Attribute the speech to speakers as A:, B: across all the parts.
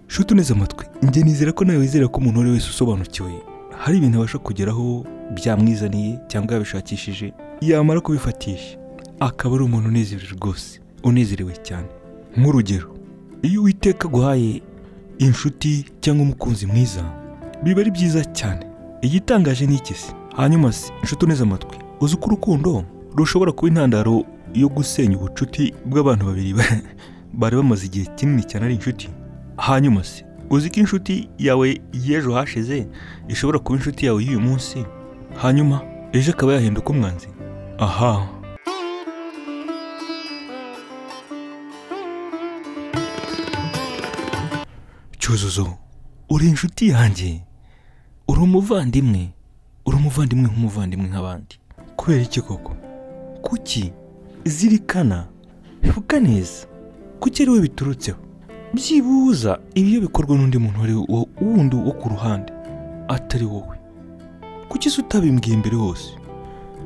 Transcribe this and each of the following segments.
A: shuti uneze amatwi njye nizera ko nawe wizera ko umuntu uwo ari we wese usobanukiwe hari ibintu abasha kugeraho byamwizaniye cyangwa yabishakishije yamara kubifatisha akaba ari umuntu unezerewe rwose unezerewe cyane nk'urugero iyo uwiteka aguhaye inshuti cyangwa umukunzi mwiza biba ari byiza cyane igitangaje ni iki se hanyuma se inshuti uneze amatwi uzi ko urukundo rushobora kuba intandaro yo gusenya ubucuti bw'abantu babiri ba- bari bamaze igihe kinini cyane ari inshuti hanyuma se uzi ko inshuti yawe y'ejo hashize ishobora kuba inshuti yawe y'uyu munsi hanyuma ejo akaba yahinduka umwanzi aha cyuzuzo uri inshuti yanjye uri umuvandimwe uri umuvandimwe nk'umuvandimwe nk'abandi kubera iki koko kuki zirikana vuga neza kuki ari we biturutseho byibuza ibi iyo bikorwa n'undi muntu ari wo wundi wo ku ruhande atari wowe kuki se utabimbwiye mbere hose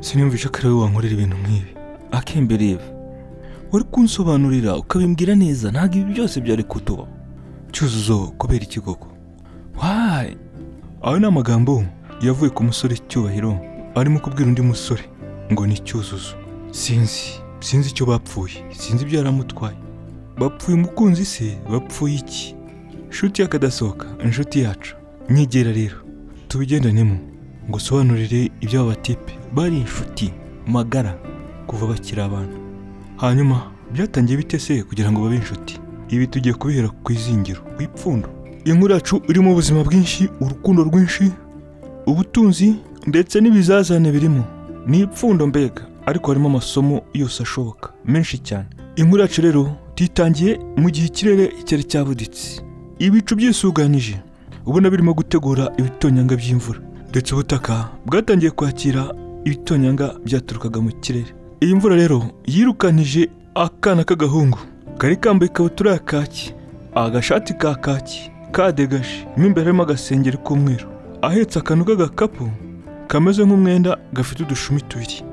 A: siniyumvisha ko ari wowe wankorera ibintu nk'ibi akembereva wari kunsobanurira ukabimbwira neza ntabwo ibi byose byari kutubaho cyuzuzo kubera iki koko wayi ayo ni amagambo yavuye ku musore cyubahiro arimo kubwira undi musore ngo ni cyuzuzo sinzi sinzi icyo bapfuye sinzi ibyo yaramutwaye bapfuye umukunzi se bapfuye iki inshuti y'akadasohoka inshuti yacu nyegera rero tubigendanemo ngo usobanurire iby'aba batipe bari inshuti magara kuva bakiri abana hanyuma byatangiye bite se kugira ngo babe inshuti ibi tugiye kubihera ku izingiro ku ipfundo inkuru yacu irimo ubuzima bwinshi urukundo rwinshi ubutunzi ndetse n'ibizazane birimo ni ipfundo mbega ariko harimo amasomo yose ashoboka menshi cyane inkuru yacu rero tuyitangiye mu gihe ikirere cyari cyabuditse ibicu byisuganije ubona birimo gutegura ibitonyanga by'imvura ndetse ubutaka bwatangiye kwakira ibitonyanga byaturukaga mu kirere iyi mvura rero yirukanije akana k'agahungu kari kambaye ikabutura ya kaki agashati ka kaki kadegaje mo imbere harimo agasengeri k'umweru ahetse akantu k'agakapu kameze nk'umwenda gafite udushumi tubiri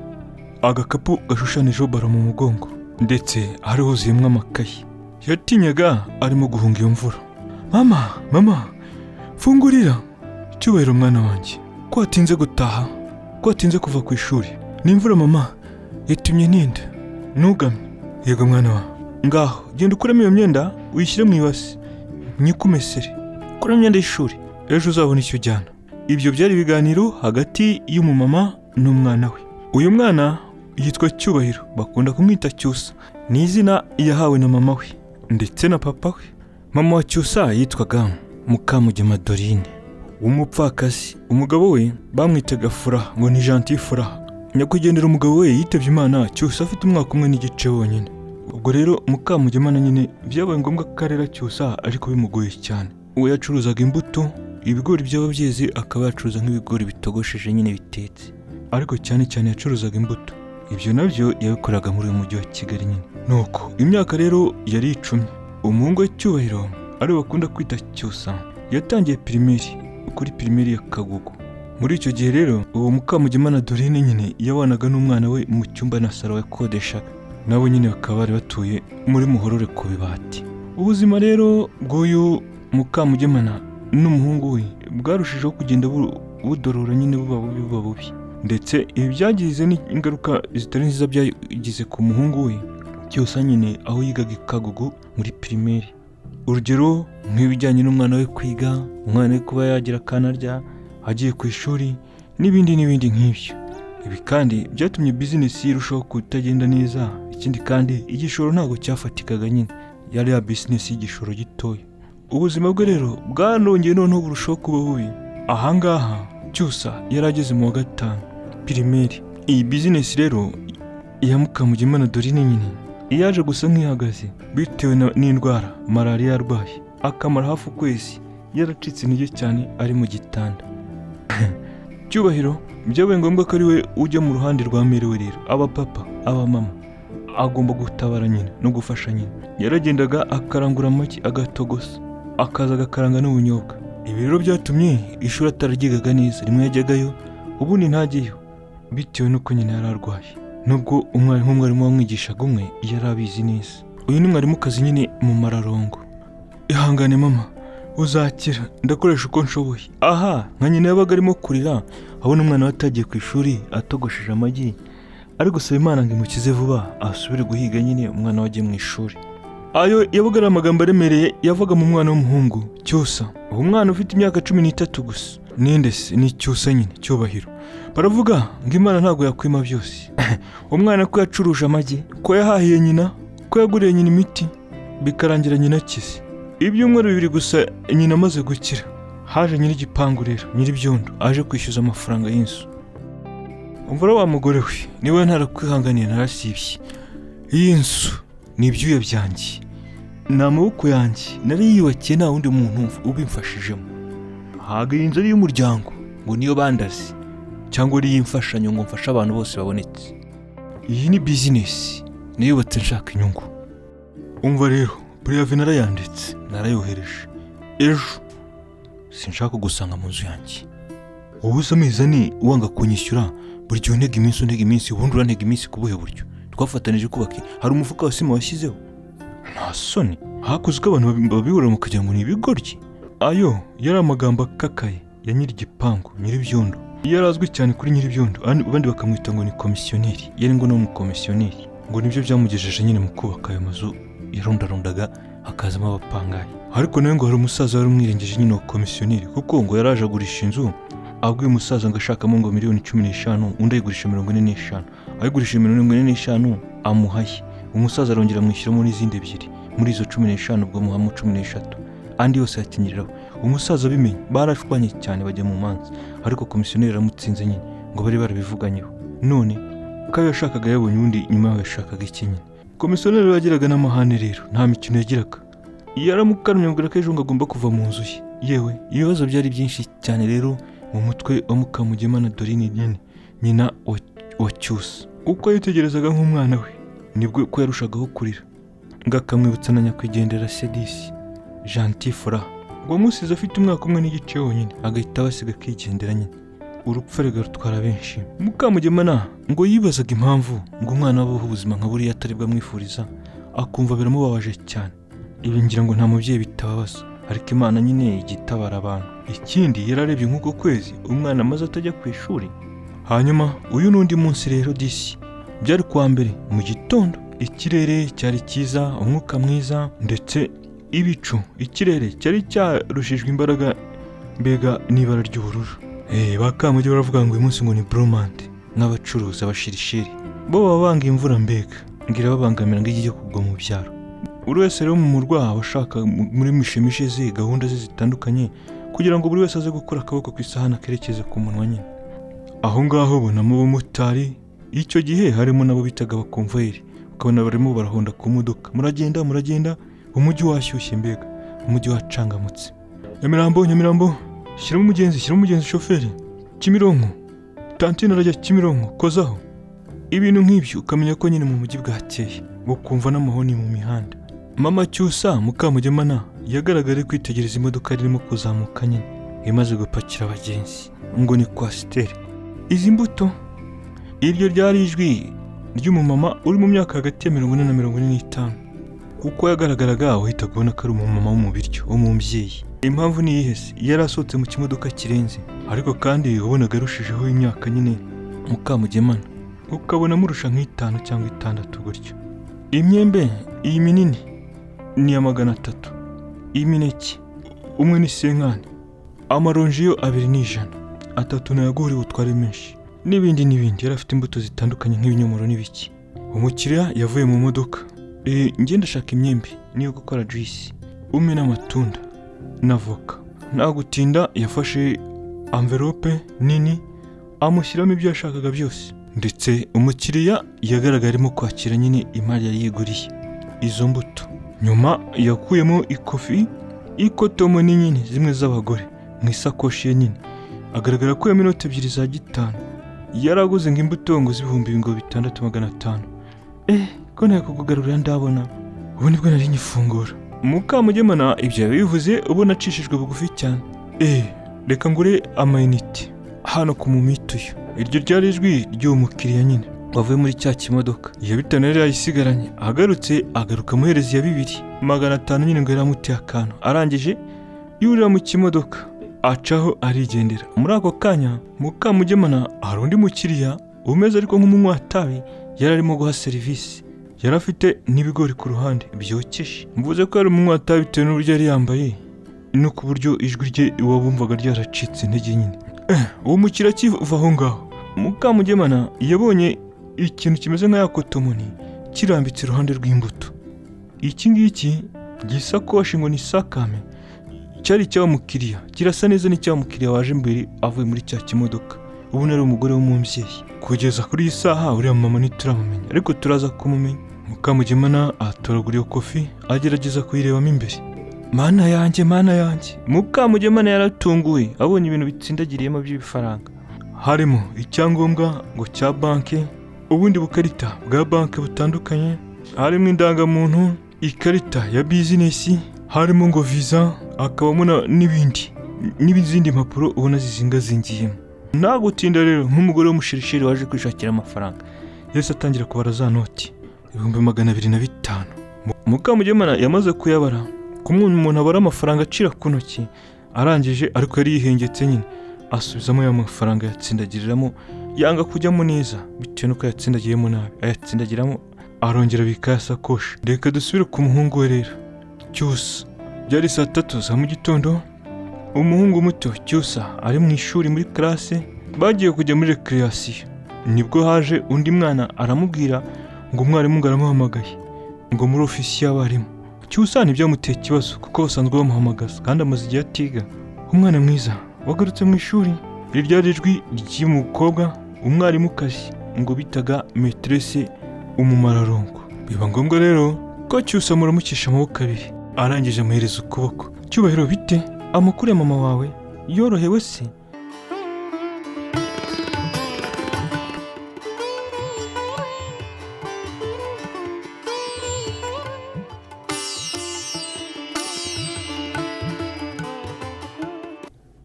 A: agakapu gashushanijeho baro mu mugongo ndetse hari huzuyemo amakayi yatinyaga arimo guhunga iyo mvura mama mama fungurira cyubahiro umwana wanjye ko watinze gutaha ko watinze kuva ku ishuri n'imvura mama yatumye ninda ntugamye yego mwana wa ngaho genda ukuremo iyo myenda uyishyire mu ibasi myikumesere kuramo imyenda y'ishuri ejo uzabona icyo ujyana ibyo byari ibiganiro hagati y'umumama n'umwana we uyu mwana yitwa cyubahiro bakunda kumwita cyusa ni izina yahawe na mama we ndetse na papa we mama wa cyusa yitwaga mukamugema dorine w'umupfakazi umugabo we bamwitaga furaha ngo ni janti furaha nyakwigendera umugabo we yitabye imana cyusa afite umwaka umwe n'igice wonyine ubwo rero mukamugema na nyine byabaye ngombwa ko arera cyusa ariko bimugoye cyane uwo yacuruzaga imbuto ibigori byaba byeze akaba yacuruza nk'ibigori bitogosheje nyine bitetse ariko cyane cyane yacuruzaga imbuto ibyo nabyo yabikoraga muri uyu mujyi wa kigali nyine nuko imyaka rero yari icumi umuhungu we cyubahiro ari we bakunda kwita cyusa yatangiye pirimeri kuri pirimeri ya kagugu muri icyo gihe rero uwo mukamugema na dorine nyine yabanaga n'umwana we mu cyumba na saro yakodeshaga nabo nyine bakaba bari batuye muri muhorore ku bibati ubuzima rero bw'uyu mukamugemana n'umuhungu we bwarushijeho kugenda bu- budorora nyine buba bubi buba bubi ndetse ibi byagize n'ingaruka zitari nziza byagize ku muhungu we cyose nyine aho yigaga i kagugu muri pirimeri urugero nk'ibijyanye n'umwana we kwiga umwana we kuba yagira akanarya agiye ku ishuri n'ibindi n'ibindi nk'ibyo ibi kandi byatumye bizinesi irushaho kutagenda neza ikindi kandi igishoro ntabwo cyafatikaga nyine yari ya bizinesi y'igishoro gitoya ubuzima bwe rero bwanongeye noneho burushaho kuba bubi ahangaha cyusa yari ageze mu wa gatanu pirimeri iyi bizinesi rero iya mukamugimana dorine nyine yaje gusa nk'ihagaze bitewe na- n'indwara malariya arwaye akamara hafi ukwezi yaracitse intege cyane ari mu gitanda cyubahiro byabaye ngombwa ko ari we ujya mu ruhande rwa meriwe rero abapapa abamama agomba gutabara nyina no gufasha nyina yaragendaga akarangura amagi agatogosa akaza agakaranga n'ubunyobwa ibi rero byatumye ishuri atararyigaga neza rimwe yajyagayo ubundi ntajyeyo bitewe n'uko nyina yari arwaye nubwo umwarimu umwarimu wamwigishaga umwe yari abizi neza uyu ni mwarimukazi nyine mu mararongo ihangane mama uzakira ndakoresha uko nshoboye aha nka nyina yabaga arimo kurira abona umwana we atagiye ku ishuri atogosheje amagi ari gusaba imana ngo imukize vuba asubire guhiga nyine umwana we ajye mu ishuri ayo yabaga ari amagambo aremereye yavaga mu mwana w'umuhungu cyusa uwo mwana ufite imyaka cumi n'itatu gusa ninde se ni cyusa nyine cyubahiro baravuga ngo imana ntabwo yakwima byose umwana ko yacuruje amagi ko yahahiye nyina ko yaguriye nyina imiti bikarangira nyina akize ibyumweru bibiri gusa nyina amaze gukira haje nyir'igipangu rero nyir'ibyondo aje kwishyuza amafaranga y'inzu umvura wa mugore we niwe ntarakwihanganiye narasibye iyi nzu ni ibyuya byanjye ni amaboko yanjye nari yiyubakiye nta wundi muntu ubimfashijemo ntabwo iyi nzu ari iy'umuryango ngo niyo bandazi cyangwa ari iy'imfashanyo ngo mfashe abantu bose babonetse iyi ni bizinesi niyubatse nshaka inyungu umva rero puriyave narayanditse narayohereje ejo sinshaka gusanga mu nzu yanjye wowe uzi amezi ane wanga kunyishyura buri gihe untega iminsi untega iminsi ubundi urantega iminsi ku buhe buryo twafatanije kubaka hari umufuka wa sima washyizeho nta soni hakozwe abantu babi- babiburamo kugira ngo ni ibigoryi ayo yari amagambo akakaye ya nyir'igipangu nyir'ibyondo yari azwi cyane kuri nyir'ibyondo abandi- abandi bakamwita ngo ni komisiyoneri yari ngo ni umukomisiyoneri ngo nibyo byamugejeje nyine mu kubaka ayo mazu yarundarundaga hakazamo abapangayi ariko nawe ngo hari umusaza wari umwirengeje nyine wa komisiyoneri kuko ngo yari aje agurisha inzu abwiye umusaza ngo ashakamo ngo miliyoni cumi n'eshanu undi ayigurisha mirongo ine n'eshanu ayigurisha mirongo ine n'eshanu amuhaye umusaza arongera amwishyuramo n'izindi ebyiri muri izo cumi n'eshanu ubwo muhamo cumi n'eshatu andi yose yakinyereraho umusaza abimenye barashwanye cyane bajya mu manza ariko komisiyoneri aramutsinze nyine ngo bari barabivuganyeho none ko ayo yashakaga yabonye ubundi nyuma yaho yashakaga iki nyine komisiyoneri yagiraga n'amahane rero nta mikino yagiraga yaramukanamye amubwira ko ejo ngo agomba kuva mu nzu ye yewe ibibazo byari byinshi cyane rero mu mutwe wa mukamugema na dorine nyine nyina wa, wa cyusa uko yitegerezaga nk'umwana we nibwo ko yarushagaho kurira ngo akamwibutsa na nyakwigendera sedisi janti fora wamusize afite umwaka umwe n'igice wonyine agahita abasiga akigendera nyine urupfu arega rutwara benshi mukamugemana ngo yibazaga impamvu ngo umwana we abeho ubuzima nka buriya atari bwamwifuriza akumva biramubabaje cyane ibi ngira ngo nta mubyeyi bitababaza ariko imana nyine igitabara abantu ikindi yararebye nk'uko kwezi umwana amaze atajya ku ishuri hanyuma uyu n'undi munsi rero disi byari kuwa mbere mu gitondo ikirere cyari cyiza umwuka mwiza ndetse ibicu ikirere cyari cyarushijwe imbaraga mbega n'ibara ry'ubururu Eh, ba Kamugi baravuga ngo uyu munsi ngo ni buromande n'abacuruzi abashirishiri bo baba banga imvura mbega ngo irababangamira ngo ijye kugwa mu byaro buri wese rero mu murwa aba ashaka mu- muri mishemishe ze gahunda ze zitandukanye kugira ngo buri wese aze gukora akaboko ku isahani akerekeze ku munwa nyine aho ngaho ubonamo abamotari icyo gihe harimo n'abo bitaga abakomvayeri ukabona barimo barahonda ku modoka muragenda muragenda umujyi washyushye mbega umujyi wacangamutse nyamirambo nyamirambo shyiramo umugenzi shyiramo umugenzi shoferi kimironko tantine arajya kimironko kozaho ibintu nk'ibyo ukamenya ko nyine mu mujyi bwakeye bukumva n'amahoni mu mihanda mama cyusa mukamugemana yagaragaye kwitegereza imodoka yari irimo kuzamuka nyine imaze gupakira abagenzi ngo ni kwasiteri izi mbuto iryo ryari ijwi ry'umumama uri mu myaka hagati ya mirongo ine na mirongo ine n'itanu uko yagaragaraga wahitaga ubona ko ari umumama wo mu biryo wo mu mbyeyi impamvu ni iyihe se yari asohotse mu kimodoka kirenze ariko kandi wabonaga arushijeho imyaka nyine mukamugemana ukabona amurusha nk'itanu cyangwa itandatu gutyo imyembe iyi minini ni iya magana atatu imineke umwe ni senkani amaronji yo abiri ni ijana atatu ntayaguriwe utware menshi n'ibindi n'ibindi yari afite imbuto zitandukanye nk'ibinyomoro n'ibiki umukiriya yavuye mu modoka Eh, njye ndashaka imyembe niyo gukora juice umwe n'amatunda na voka nta gutinda yafashe amverope nini amushyiramo ibyo yashakaga byose ndetse umukiriya yagaragaye arimo kwakira nyine imari yari yiguriye izo mbuto nyuma yakuyemo ikofi ikotomo ni nyine zimwe z'abagore mu isakoshi ye nyine agaragara ko inoti ebyiri za gitanu yaraguze ngo imbuto ngo z'ibihumbi ngo bitandatu magana atanu eh ko nta kukugarurira ndabona ubu nibwo nari nyifungura mukamugemana ibyo yabivuze ubona acishijwe bugufi cyane eh reka ngure amayinite hano ku mumituyo iryo ryari ijwi ry'uwo mukiriya nyine wavuye muri cya kimodoka iya bitanu yari yayisigaranye agarutse agaruka amuhereza iya bibiri magana atanu nyine ngo yari amuteye akantu arangije yurira mu kimodoka acaho arigendera muri ako kanya mukamugemana hari undi mukiriya umeze ariko nk'umunywatabi yari arimo guha serivisi yari afite n'ibigori ku ruhande byokeje mvuze ko yari umunywatabi bitewe n'uburyo yari yambaye no ku buryo ijwi rye wabumvaga ryaracitse intege nyine Eh, uwo mukiriya akiva aho ngaho mukamugemana yabonye ikintu kimeze nka ya kotomoni kirambitse iruhande rw'imbuto iki ngiki gisakoshi ngo ni sakame cyari icy'abamukiriya kirasa neza n'icy'abamukiriya waje imbere avuye muri cya kimodoka ubona ari umugore w'umubyeyi kugeza kuri iyi saha uriya mama ntituramumenya ariko turaza kumumenya mukamugemana atoragura iyo kofi agerageza kuyirebamo imbere mana yanjye mana yanjye mukamugemana yaratunguwe abonye ibintu bitsindagiriyemo by'ibifaranga harimo icyangombwa ngo cya banki ubundi bukarita bwa banki butandukanye harimo indangamuntu ikarita ya bizinesi harimo ngo viza hakabamo na- n'ibindi n'izindi mpapuro ubona zizingazingiyemo nta gutinda rero nk'umugore w'umushirishiri waje kwishakira amafaranga yahise atangira kubara za noti ibihumbi magana abiri na bitanu Mu- mukamugemana yamaze kuyabara kumwe umuntu abara amafaranga acira ku ntoki arangije ariko yari yihengetse nyine asubizamo ya mafaranga yatsindagiriramo yanga kujyamo neza bitewe n'uko yatsindagiyemo nabi ayatsindagiramo arongera abika ya sakoshi reka dusubire ku muhungu we rero cyusa byari saa tatu za mu gitondo umuhungu muto cyusa ari mu ishuri muri karase bagiye kujya muri rekreasiyo nibwo haje undi mwana aramubwira ngo umwarimu ngo aramuhamagaye ngo muri ofisi y'abarimu cyusa ntibyamuteye ikibazo kuko basanzwe bamuhamagaza kandi amaze igihe atiga umwana mwiza wagarutse mu ishuri iri ryari ijwi ry'uyu mukobwa umwarimukazi ngo bitaga metirese umumararongo biba ngombwa rero ko cyusa muramukisha amaboko abiri arangije amuhereza ukuboko cyubahiro bite amakuru ya mama wawe yorohewe se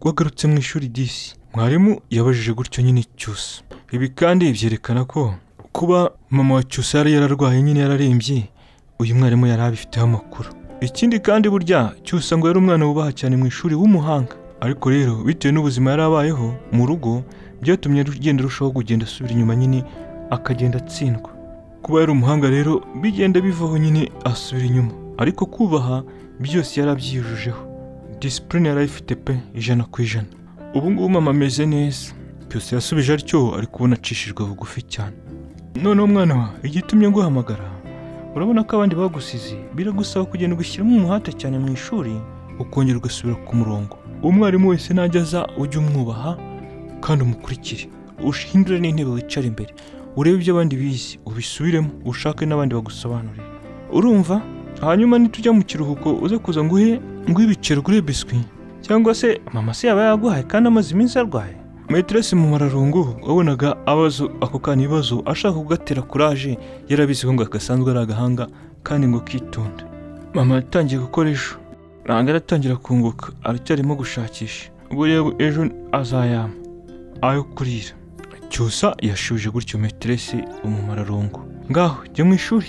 A: wagarutse mu ishuri disi mwarimu yabajije gutyo nyine cyusa ibi kandi byerekana ko kuba mama wa cyusa yari yararwaye nyine yararembye uyu mwarimu yari abifiteho amakuru ikindi kandi burya cyusa ngo yari umwana wubaha cyane mu ishuri w'umuhanga ariko rero bitewe n'ubuzima yari abayeho mu rugo byatumye agenda arushaho kugenda asubira inyuma nyine akagenda atsindwa kuba yari umuhanga rero bigenda bivaho nyine asubira inyuma ariko kubaha byose yari abyijujeho disipurine yari ayifite pe ijana ku ijana ubu ngubu mama ameze neza byose yasubije atyo ari kubona acishijwe bugufi cyane noneho mwana wa igitumye guhamagara urabona ko abandi bagusize biragusaba kugenda ugashyiramo umuhate cyane mu ishuri ukongera ugasubira ku murongo umwarimu wese najya aza ujye umwubaha kandi umukurikire ushindure n'intebe wicara imbere urebe ibyo abandi bizi ubisubiremo ushake n'abandi bagusobanurire urumva hanyuma nitujya mu kiruhuko uze kuza nguhe nguhe ibiceri ugure biswi cyangwa se mama se yaba yaguhaye kandi amaze iminsi arwaye meteresi mu mararungu wabonaga abazo ako kanya ibibazo ashaka kugatera kuraje yarabizi ko ngo agasanzwe ari agahanga kandi ngo kitonde mama yatangiye gukora ejo ntabwo aratangira kunguka aracyarimo gushakisha buriya ejo azayama ayo kurira cyusa yashubije gutyo meteresi umumararungu ngaho jya mu ishuri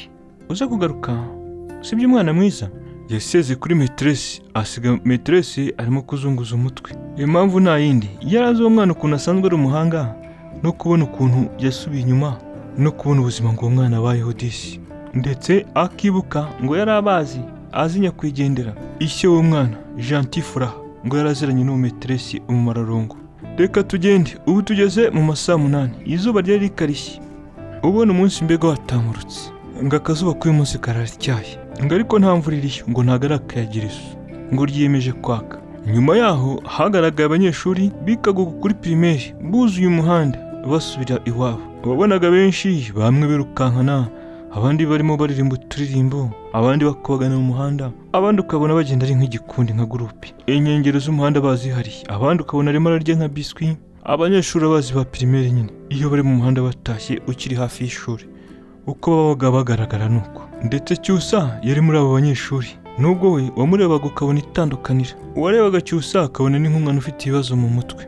A: uze kugaruka sibyo umwana mwiza yaseze kuri meteresi asiga meteresi arimo kuzunguza umutwe impamvu nta yindi yari azi uwo mwana ukuntu asanzwe ari umuhanga no kubona ukuntu yasubiye inyuma no kubona ubuzima ngo uwo mwana abayeho disi ndetse akibuka ngo yari abazi azi nyakwigendera ishyo w'uwo mwana janti furaha ngo yari aziranye n'uwo meteresi umumararungu reka tugende ubu tugeze mu masaa munani izuba ryari rikarishye ubona umunsi mbega watamurutse ngo akazuba k'uyu munsi kararacyaye ngo ariko nta mvura iriyo ngo ntabwo ari akayagirizo ngo ryiyemeje kwaka nyuma yaho hagaragaye abanyeshuri bikaguka kuri pirimeri buzuye umuhanda basubira iwabo wabonaga benshi bamwe birukankana abandi barimo baririmba uturirimbo abandi bakubagana mu muhanda abandi ukabona bagenda ari nk'igikundi nka gurupe inkengero z'umuhanda bazihariye abandi ukabona arimo ararya nka biswi abanyeshuri abazi ba pirimeri nyine iyo bari mu muhanda batashye ukiri hafi y'ishuri uko babaga bagaragara nuko ndetse cyusa yari muri abo banyeshuri nubwo we wamurebaga ukabona itandukanira uwarebaga cyusa akabona ni nk'umwana ufite ibibazo mu mutwe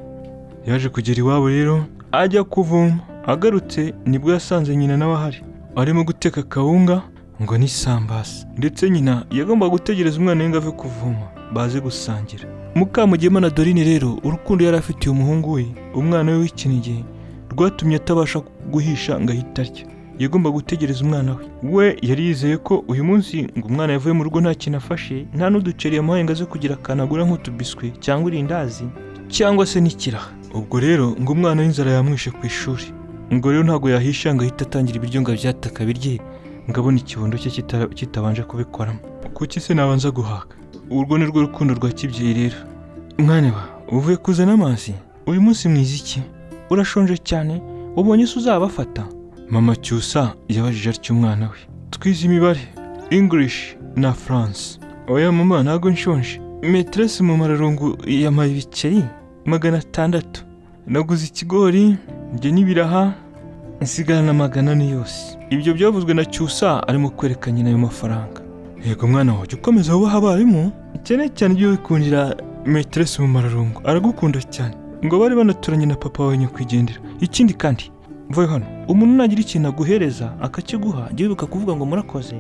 A: yaje kugera iwabo rero ajya kuvoma agarutse nibwo yasanze nyina nawe ahari arimo guteka kawunga ngo ni sambazi ndetse nyina yagombaga gutegereza umwana we ngo ave kuvoma baze gusangira mukamugema na dorine rero urukundo yari afitiye umuhungu we umwana we w'ikinege rwatumye atabasha guhisha ngo ahite arya yagomba gutegereza umwana we we yari yizeye ko uyu munsi ngo umwana yavuye mu rugo nta kintu afashe nta n'uduceri yamuhaye ngo aze kugira akantu agura nk'utubiswi cyangwa irindazi cyangwa se n'ikiraha ubwo rero ngo umwana w'inzara yamwishe ku ishuri ngo rero ntabwo yahisha ngo ahite atangira ibiryo ngo abyataka birye ngo abone ikibondo cye kitara- kitabanje kubikoramo kuki se nabanza guhaka urwo ni rwo rukundo rwa kibyeyi rero mwana wa uvuye kuzana amazi uyu munsi mwiza iki urashonje cyane ubonye se uzabafata mama cyusa yabajije atyo umwana we twize imibare english na france oya mama ntabwo nshonje meteresi mu mararungu yamaye ibiceri magana atandatu naguze ikigori njye n'ibiraha nsigarana magana ane yose ibyo byavuzwe na cyusa arimo kwereka nyina ayo mafaranga yego mwana wawe jya ukomeza wubaha abarimu cyane cyane ujye wikundira meteresi mu mararungo aragukunda cyane ngo bari banaturanye na papa wawe nyakwigendera ikindi kandi mvuye hano umuntu nagira ikintu aguhereza akakiguha jya wibuka kuvuga ngo murakoze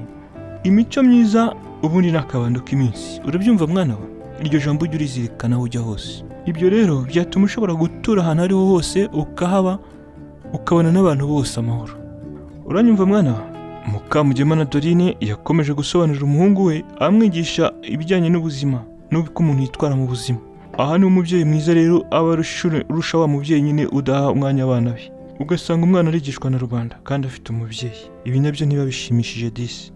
A: imico myiza ubundi ni akabando k'iminsi urabyumva mwana we iryo jambo ujye urizirikana aho ujya hose ibyo rero byatuma ushobora gutura ahantu aho ariho hose ukahaba ukabona n'abantu bose amahoro uranyumva mwana wa mukamugema na dorine yakomeje gusobanurira umuhungu we amwigisha ibijyanye n'ubuzima n'uko umuntu yitwara mu buzima aha ni umubyeyi mwiza rero aba arusha- urusha wa mubyeyi nyine udaha umwanya abana be ugasanga umwana arigishwa na rubanda kandi afite umubyeyi ibi nabyo niba bishimishije disi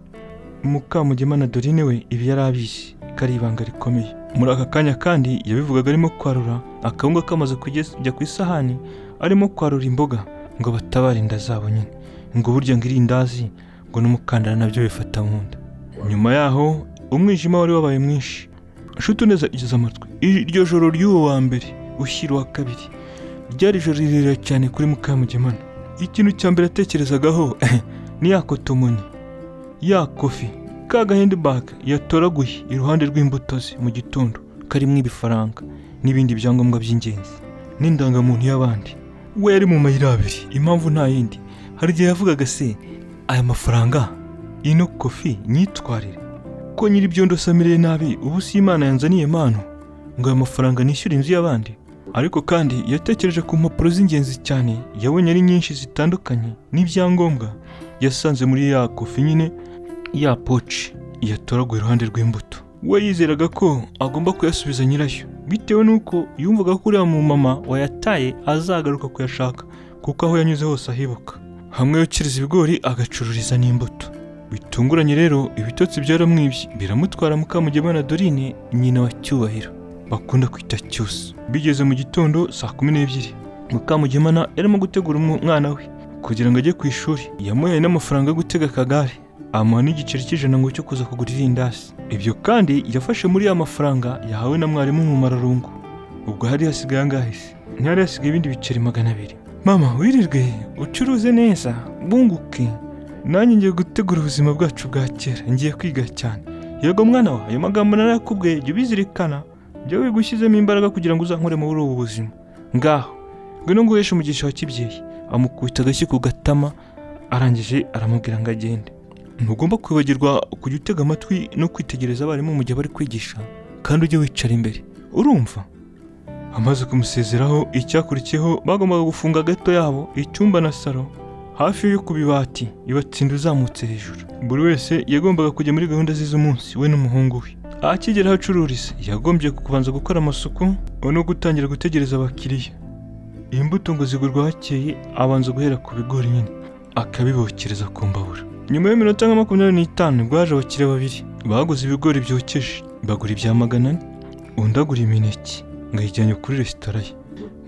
A: mukamugema na dorine we ibi yari abizi ko ari ibanga rikomeye muri aka kanya kandi yabivugaga arimo kwarura akawunga kamaze kujya ku isahani arimo kwarura imboga ngo batabare inda zabo nyine ngo burya ngo irindazi ngo n'umukandara nabyo bifata mu nda nyuma yaho umwijima wari wabaye mwinshi nshuti neza igeze amatwi iryo joro ry'uwo wa mbere ushyira uwa kabiri ryari ijoro rirerire cyane kuri mukamugemana ikintu cya mbere yatekerezagaho ni ya kotomoni ya kofi ka gahendibage yatoraguye iruhande rw'imbuto ze mu gitondo karimo ibifaranga n'ibindi byangombwa by'ingenzi n'indangamuntu y'abandi we yari mu mayira abiri impamvu nta yindi hari igihe yavugaga se aya mafaranga ino kofi nyitwarire ko nyir'ibyondo samireye nabi ubu si imana yanzaniye impano ngo aya mafaranga nishyure inzu y'abandi ariko kandi yatekereje ku mpapuro z'ingenzi cyane yabonye ari nyinshi zitandukanye n'ibyangombwa yasanze muri ya kofi nyine ya poci yatoraguye iruhande rw'imbuto we yizeraga ko agomba kuyasubiza nyirayo bitewe n'uko yumvaga ko uriya mumama wayataye azagaruka kuyashaka kuko aho yanyuze hose ahibuka hamwe yokireza ibigori agacururiza n'imbuto bitunguranye rero ibitotsi byaramwibye biramutwara mukamugema na dorine nyina wa cyubahiro bakunda kwita cyusa bigeze mu gitondo saa kumi n'ebyiri mukamugemana yarimo gutegura umwana we kugira ngo ajye ku ishuri yamuhaye n'amafaranga yo gutega akagare amuha n'igiceri cy'ijana ngo cyo kuza kugura irindasi ibyo kandi yafashe muri ya mafaranga yahawe na mwarimu mu mararungu ubwo hari hasigaye angahe se ntihari hasigaye ibindi biceri magana abiri mama wirirwe ucuruze neza bunguke nanjye ngiye gutegura ubuzima bwacu bwa kera ngiye kwiga cyane yego mwana wa ayo magambo narayakubwiye jya ubizirikana jya wigushyizemo imbaraga kugira ngo uzankure muri ubu buzima ngaho ngwino nguheshe umugisha wa kibyeyi amukubita agashyi ku gatama arangije aramubwira ngo agende ntugomba kwibagirwa kujya utega amatwi no kwitegereza abarimu mu gihe bari kwigisha kandi ujye wicara imbere urumva amaze kumusezeraho icyakurikiyeho bagombaga gufunga gato yabo icyumba na salo hafi yo ku bibati ibatsinda uzamutse hejuru buri wese yagombaga kujya muri gahunda ze z'umunsi we n'umuhungu we akigera aho acururiza yagombye kubanza gukora amasuku no gutangira gutegereza abakiriya imbuto ngo zigurwa hakeye abanza guhera ku bigori nyine akabibokereza ku mbabura nyuma y'iminota nka makumyabiri n'itanu nibwo haje abakiriya babiri baguze ibigori byokeje bagura ibya magana ane undi agura imineke ngo ayijyanye kuri resitora ye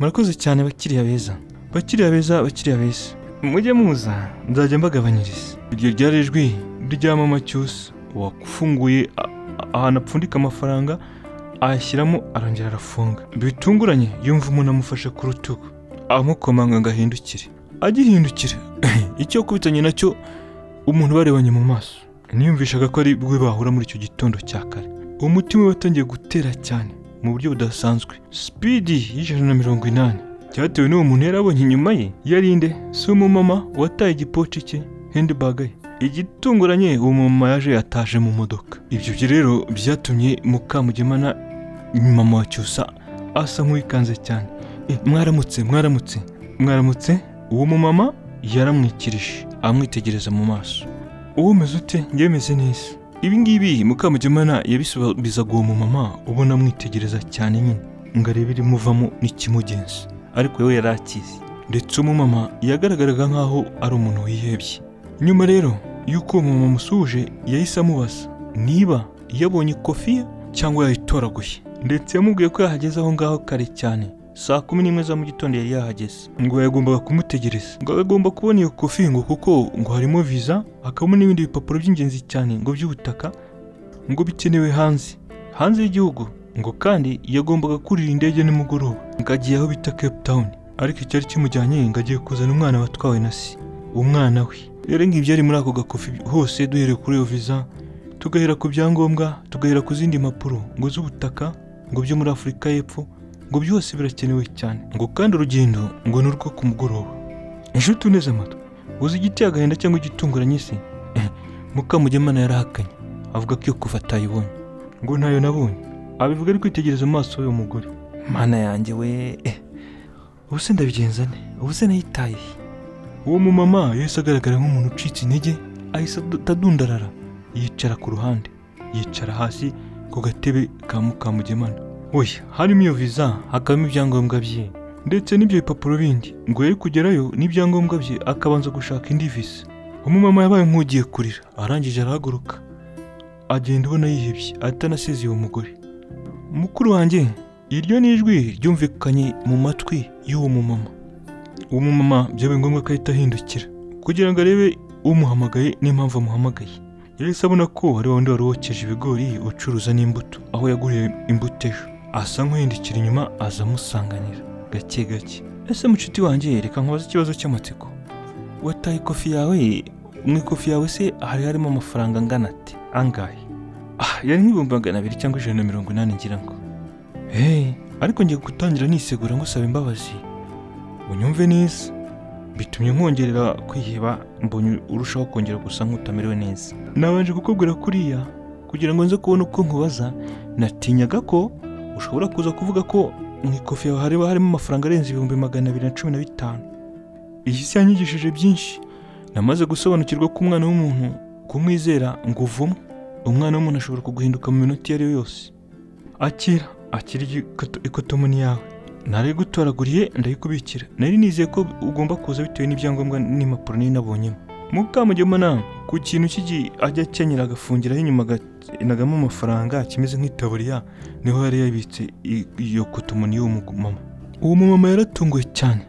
A: murakoze cyane bakiriya beza bakiriya beza bakiriya beza mujye muza nzajya mbagabanyiriza iryo ryari ijwi rya mama cyusa wafunguye a- a- ahantu apfundika amafaranga ayashyiramo arongera arafunga bitunguranye yumva umuntu amufashe ku rutugu amukomanga ngo ahindukire agihindukira icyo kubitanye nacyo umuntu barebanye mu maso niyumvishaga ko ari bwe bahura muri icyo gitondo cya kare umutima we watangiye gutera cyane mu buryo budasanzwe sipidi y'ijana na mirongo inani cyatewe n'uwo muntu yari abonye inyuma ye yari inde si umumama wataye igipoci cye handibage ye igitunguranye uwo mumama yaje yataje mu modoka ibyo byo rero byatumye mukamugemana mama wa cyusa asa nk'uwikanze cyane Eh, mwaramutse mwaramutse mwaramutse uwo mumama yaramwikirije amwitegereza mu maso uwo umeze ute njyewe meze neza ibi ngibi mukamugimana yabisubizaga uwo mumama ubona amwitegereza cyane nyine ngo arebe irimuvamo n'ikimugenza ariko we yari akizi ndetse umumama yagaragaraga nk'aho ari umuntu wihebye nyuma rero y'uko uwo mumama amusuhuje yahise amubaza niba yabonye kofi ye cyangwa yayitoraguye ndetse yamubwiye ko yahageze aho ngaho kare cyane saa kumi n'imwe za mu gitondo yari yahageze ngo yagombaga kumutegereza ngo agomba kubona iyo kofi ngo kuko ngo harimo viza hakabamo n'ibindi bipapuro by'ingenzi cyane ngo by'ubutaka ngo bikenewe hanze hanze y'igihugu ngo kandi yagombaga kurira indege nimugoroba ngo agiye aho bita cape town ariko icyari kimujyanye ngo agiye kuzana umwana watwawe na se umwana we rero ngibi byari muri ako gakofi hose duhereye kuri iyo viza tugahera ku byangombwa tugahera ku zindi mpapuro ngo z'ubutaka ngo byo muri afurika y'epfo ngo byose birakenewe cyane ngo kandi urugendo ngo ni urwo ku mugoroba inshuti uneze amatwi uzi igiteye agahinda cyangwa igitunguranye se Eh, mukamugemana yarahakanye avuga ko iyo kuva atayibonye ngo ntayo nabonye abivuga ari kwitegereza amaso y'uwo mugore mana yanjye we eh, ubu se ndabigenza nte ubu se nayitaye he? uwo mumama yahise agaragara nk'umuntu ucitse intege ahise ad- atadundarara yicara ku ruhande yicara hasi ku gatebe ka mukamugemana oya harimo iyo viza hakabamo ibyangombwa bye ndetse n'ibyo bipapuro bindi ngo yari kugerayo n'ibyangombwa bye akabanza gushaka indi viza umumama yabaye nk'ugiye kurira arangije arahaguruka agenda ubona yihebye atanasize uwo mugore mukuru wanjye iryo ni ijwi ryumvikanye mu matwi y'uwo mumama uwo mumama byabaye ngombwa ko ahita ahindukira kugira ngo arebe umuhamagaye n'impamvu amuhamagaye yahise abona ko ari wa wundi wari wokeje ibigori ucuruza n'imbuto aho yaguriye imbuto ejo asa nk'uhindukira inyuma aza amusanganira gake gake ese mucuti wanjye reka nkubaze ikibazo cy'amatsiko wataye ikofi yawe mu ikofi yawe se hari harimo amafaranga angana ati angahe ah yari nk'ibihumbi magana abiri cyangwa ijana na mirongo inani ngira ngo hey ariko ngiye gutangira nisegura ngusaba imbabazi unyumve neza bitumye nkongerera kwiheba mbonye urushaho kongera gusa nk'utamerewe neza nabanje kukubwira kuriya kugira ngo nze kubona uko nkubaza natinyaga ko ushobora kuza kuvuga ko mu ikofi yawe hareba harimo amafaranga arenze ibihumbi magana abiri na cumi na bitanu iyi si yanyigishije byinshi namaze gusobanukirwa ko umwana w'umuntu kumwizera ngo uvumo umwana w'umuntu ashobora kuguhinduka mu minota iyo ari yo yose akira akira iyi koto- ikotomoni yawe nari gutoraguriye ndayikubikira nari nizeye ko ugomba kuza bitewe n'ibyangombwa n'impapuro nari nabonyemo mukamugemana ku kintu cy'igi ajya akenyera agafungiraho inyuma agatinagamo amafaranga kimeze nk'itaburiya niho yari yabitse i- iyo kotomoni y'uwo mumama uwo mumama yaratunguwe cyane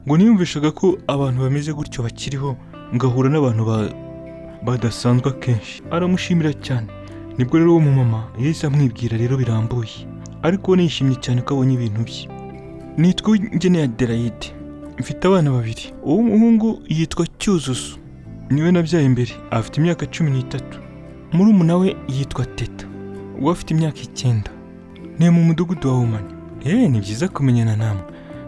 A: ngo niyumvishaga ko abantu bameze gutyo bakiriho ngahura n'abantu ba- badasanzwe akenshi aramushimira cyane nibwo rero uwo mumama yahise amwibwira rero birambuye ariko we yishimye cyane ko abonye ibintu bye nitwa Ngeneye Adelaide mfite abana babiri uw'umuhungu yitwa Cyuzuzo niwe nabyaye imbere afite imyaka cumi n'itatu murumuna we yitwa Teta we afite imyaka icyenda ni mu mudugudu wa Humane eee ni byiza kumenyana namwe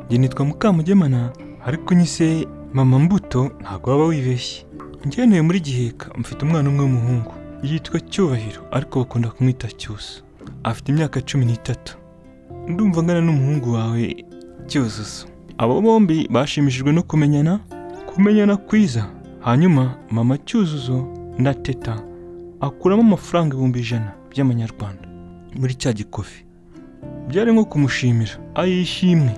A: njye nitwa Mukamugemana ariko unyise mama Mbuto ntabwo waba wibeshye ngenewe muri giheka mfite umwana umwe w'umuhungu yitwa Cyubahiro ariko bakunda kumwita Cyusa afite imyaka cumi n'itatu ndumva angana n'umuhungu wawe cyuzuzo abo bombi bashimishijwe no kumenyana kumenyana kwiza hanyuma mama cyuzuzo na teta akuramo amafaranga ibihumbi ijana by'amanyarwanda muri cya gikofi byari nko kumushimira ayishimwe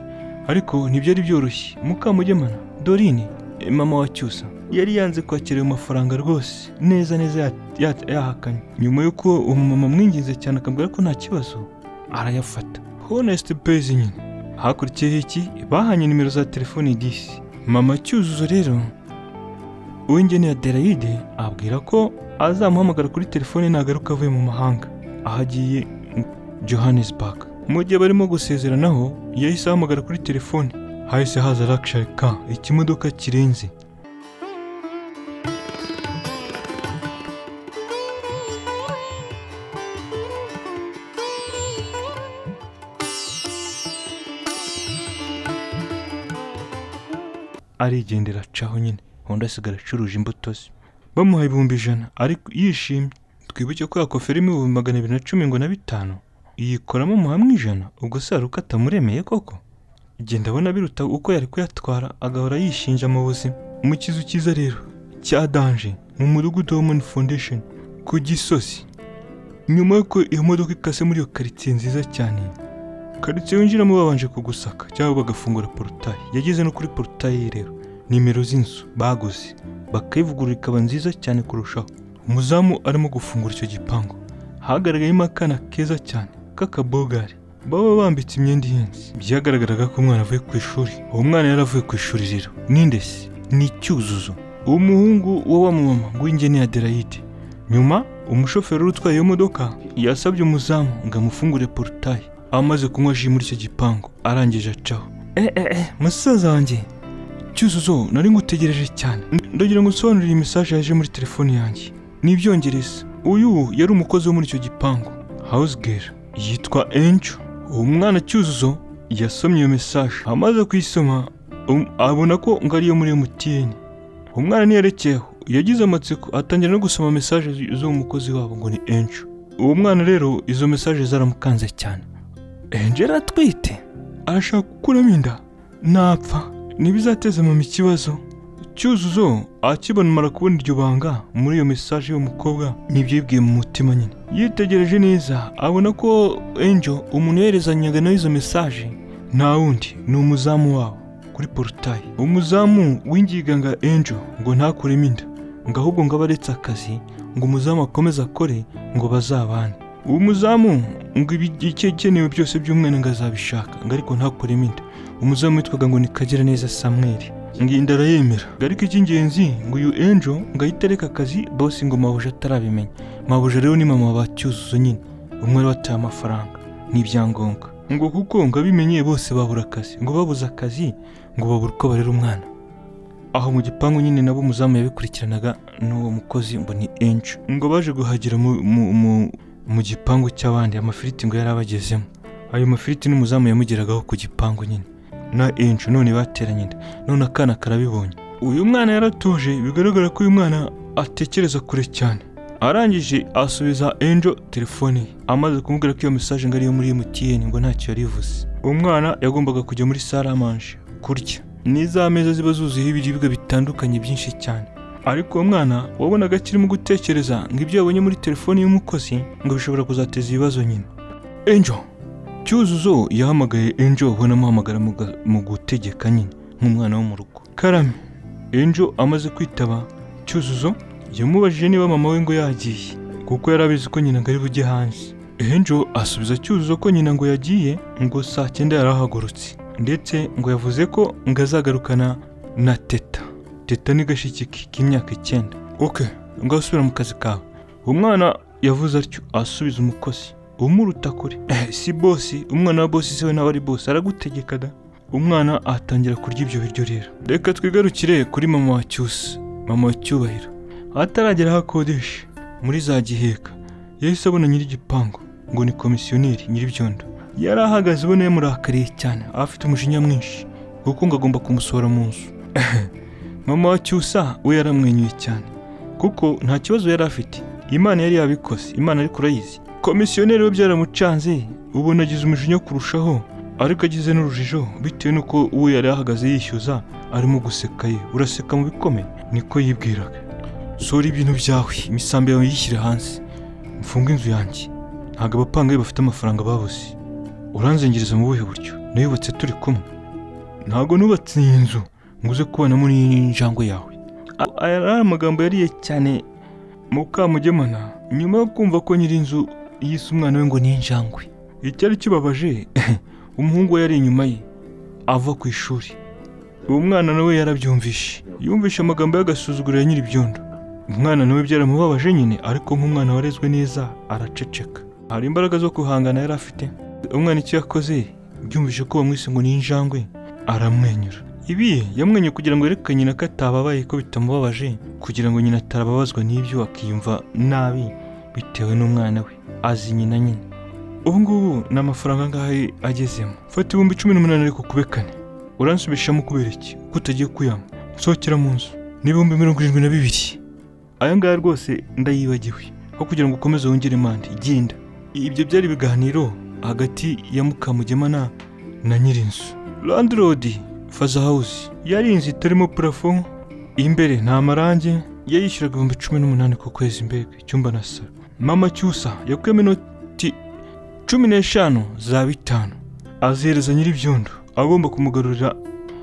A: ariko ntibyari byoroshye mukamugemana dorine eh, mama wa cyusa yari yanze kwakira ayo mafaranga rwose neza neza ya- ya- yahakanye nyuma y'uko umumama amwinginze cyane akambwira ko nta kibazo arayafata honest pezi nyine hakurikiyeho iki bahanye nimero za telefoni disi mama cyuzuzo rero uw'ingene ya derayide abwira ko azamuhamagara kuri telefone nagaruka avuye mu mahanga aho agiye Johannesburg. Mu gihe barimo gusezeranaho, yahise ahamagara kuri telefone. Hahise haza Luxury car, ikimodoka kirenze. arigendera acaho nyine undi asigara acuruje imbuto ze bamuha ibihumbi ijana ariko yishimye twibuke ko yakofera ibihumbi magana abiri na cumi ngo na bitanu yikoramo muhamwe ijana ubwo se hari uko atamuremeye koko Jye ndabona biruta uko yari kuyatwara agahora yishinja mu buzima mu kizu cyiza rero cya danje mu mudugudu wa mani foundation ku gisozi nyuma y'uko iyo modoka ikase muri iyo karitsiye nziza cyane karitsiye winjiramo babanje kugusaka cyangwa bagafungura porotayi yageze no kuri porotayi rero nimero z'inzu baguze bakayivugurura ikaba nziza cyane kurushaho umuzamu arimo gufungura icyo gipangu hagaragayemo akana keza cyane k'akabogari baba bambitse imyenda ihenze byagaragaraga ko umwana avuye ku ishuri uwo mwana yari avuye ku ishuri rero n'indeshyi ni icyuzuzo uwo muhungu wa wa mumama w'ingene ya derayide nyuma umushoferi wari utwaye iyo modoka yasabye umuzamu ngo amufungure porutayi amaze kunywa ji muri icyo gipangu arangije acaho eh eh eh musaza wanjye cyuzuzo nari ngutegereje cyane ndagira ngo usobanurire iyi mesaje yaje muri telefone yanjye n'ibyongereza uyu yari umukozi wo muri icyo gipangu house girl yitwa enjo uwo mwana cyuzuzo yasomye iyo mesaje amaze kuyisoma um- abona ko ngo ariyo muri mtn umwana ntiyerekeyeho yagize amatsiko atangira no gusoma mesaje z'uwo mukozi wabo ngo ni enjo uwo mwana rero izo mesaje zaramukanze cyane enjo yari atwite arashaka gukuramo inda napfa ntibizateza mama ikibazo cyuzuzo akibona umara kubona iryo banga muri iyo mesaje y'umukobwa nibyo yibwiye mu mutima nyine yitegereje neza abona ko enjo umuntu yoherezanyaga nawe izo mesaje nta wundi ni umuzamu wabo kuri porotayi umuzamu w'ingiganga enjo ngo ntakuremo inda ngo ahubwo ngo abe aretse akazi ngo umuzamu akomeze akore ngo bazabane uwo muzamu ngo ibikenewe byose by'umwana ngo azabishaka ngo ariko ntakuremo inda umuzamu witwaga ngo ni kagiraneza samweri ngo iyi arayemera ngo ariko icy'ingenzi ngo uyu enjo ngo ahite areka akazi bose ngo mahuje atarabimenya mahuje rero ni mama wa cyuzuzo nyine umwe wari wataye amafaranga n'ibyangombwa ngo kuko ngo abimenye bose babura akazi ngo babuze akazi ngo babura uko barera umwana aho mu gipangu nyine nabo umuzamu yabikurikiranaga n'uwo mukozi ngo ni enjo ngo baje guhagira mu, mu, mu, mu gipangu cy'abandi amafiriti ngo yari abagezemo ayo mafiriti n'umuzamu yamugeragaho ku gipangu nyine na enjo none bateranye inda none akana karabibonye uyu mwana yaratuje bigaragara ko uyu mwana atekereza kure cyane arangije asubiza enjo telefone ye amaze kumubwira ko iyo mesaje ngo ariyo muri MTN ngo ntacyo yari ivuze umwana yagombaga kujya muri saramanje kurya ni za meza ziba zuzuyeho ibiribwa bitandukanye byinshi cyane ariko uwo mwana wabonaga akirimo gutekereza ngo ibyo yabonye muri telefone y'umukozi ngo bishobora kuzateza ibibazo nyine enjo cyuzuzo yahamagaye enjo we anamuhamagara mu ga- mu gutegeka nyine nk'umwana wo mu rugo karame enjo amaze kwitaba cyuzuzo yamubajije niba mama we ngo yagiye kuko yari abizi ko nyina ngo ari bujye hanze enjo asubiza cyuzuzo ko nyina ngo yagiye ngo saa cyenda yarahagurutse ndetse ngo yavuze ko ngo azagarukana na teta teta ni gashiki ke k'imyaka icyenda oke ngo asubira mu kazi kawe umwana yavuze atyo asubiza umukozi umuruta kure Eh, si bosi umwana wa bosi siwe nawe ari bosi aragutegeka da umwana atangira kurya ibyo biryo rero reka twigarukire kuri mama wa cyusa mama wa cyubahiro ataragera aho akodesha muri za giheka yahise abona nyir'igipangu ngo ni komisiyoneri nyir'ibyondo yari ahagaze ubona yamurakariye cyane afite umujinya mwinshi kuko ngo agomba kumusohora mu nzu mama wa cyusa we yaramwenyuye cyane kuko nta kibazo yari afite imana yari yabikoze imana ariko urayizi komisiyoneri we byaramucanze ubona agize umujinya kurushaho ariko agize n'urujijo bitewe n'uko uwo yari ahagaze yishyuza arimo guseka ye uraseka mu bikomeye niko yibwiraga sora ibintu byawe imisambi yawe yishyire hanze mfunge inzu yanjye ntabwo abapangayi bafite amafaranga babuze uranzengeriza mu buhe buryo nayubatse turi kumwe ntabwo nubatse iyi nzu ngo uze kubonamo n'injangwe yawe A- aya ari amagambo yariye cyane mukamugemana nyuma yo kumva ko nyir'inzu yise umwana we ngo ni injangwe icyari kibabaje umuhungu we yari inyuma ye ava ku ishuri uwo mwana nawe yarabyumvishe yumvishe amagambo y'agasuzuguro ya nyir'ibyondo umwana nawe byaramubabaje nyine ariko nk'umwana warezwe neza araceceka hari imbaraga zo guhangana yari afite umwana icyo yakoze byumvishe ko bamwise ngo ni injangwe aramwenyura ibi yamwenyuye kugira ngo yerekane nyina ko atababaye ko bitamubabaje kugira ngo nyina atarababazwa n'ibyo akiyumva nabi bitewe n'umwana we azi nyina nyine ubu ngubu ni amafaranga angahe agezemo fata ibihumbi cumi n'umunani ariko kube kane uransubishamo kubera iki ko utagiye kuyanywa nsohokera mu nzu n'ibihumbi mirongo irindwi na bibiri aya ngaya rwose ndayibagiwe aho kugira ngo ukomeze wongere mande genda ibyo byari ibiganiro hagati ya mukamugema na na nyirinzu landilodi faza hawuzi yari inzu itarimo purafo imbere nta marangi yayishyuraga ibihumbi cumi n'umunani ku kwezi mbega icyumba na saro mama cyusa yakuyemo inoti cumi n'eshanu za bitanu azihereza nyir'ibyondo agomba kumugarurira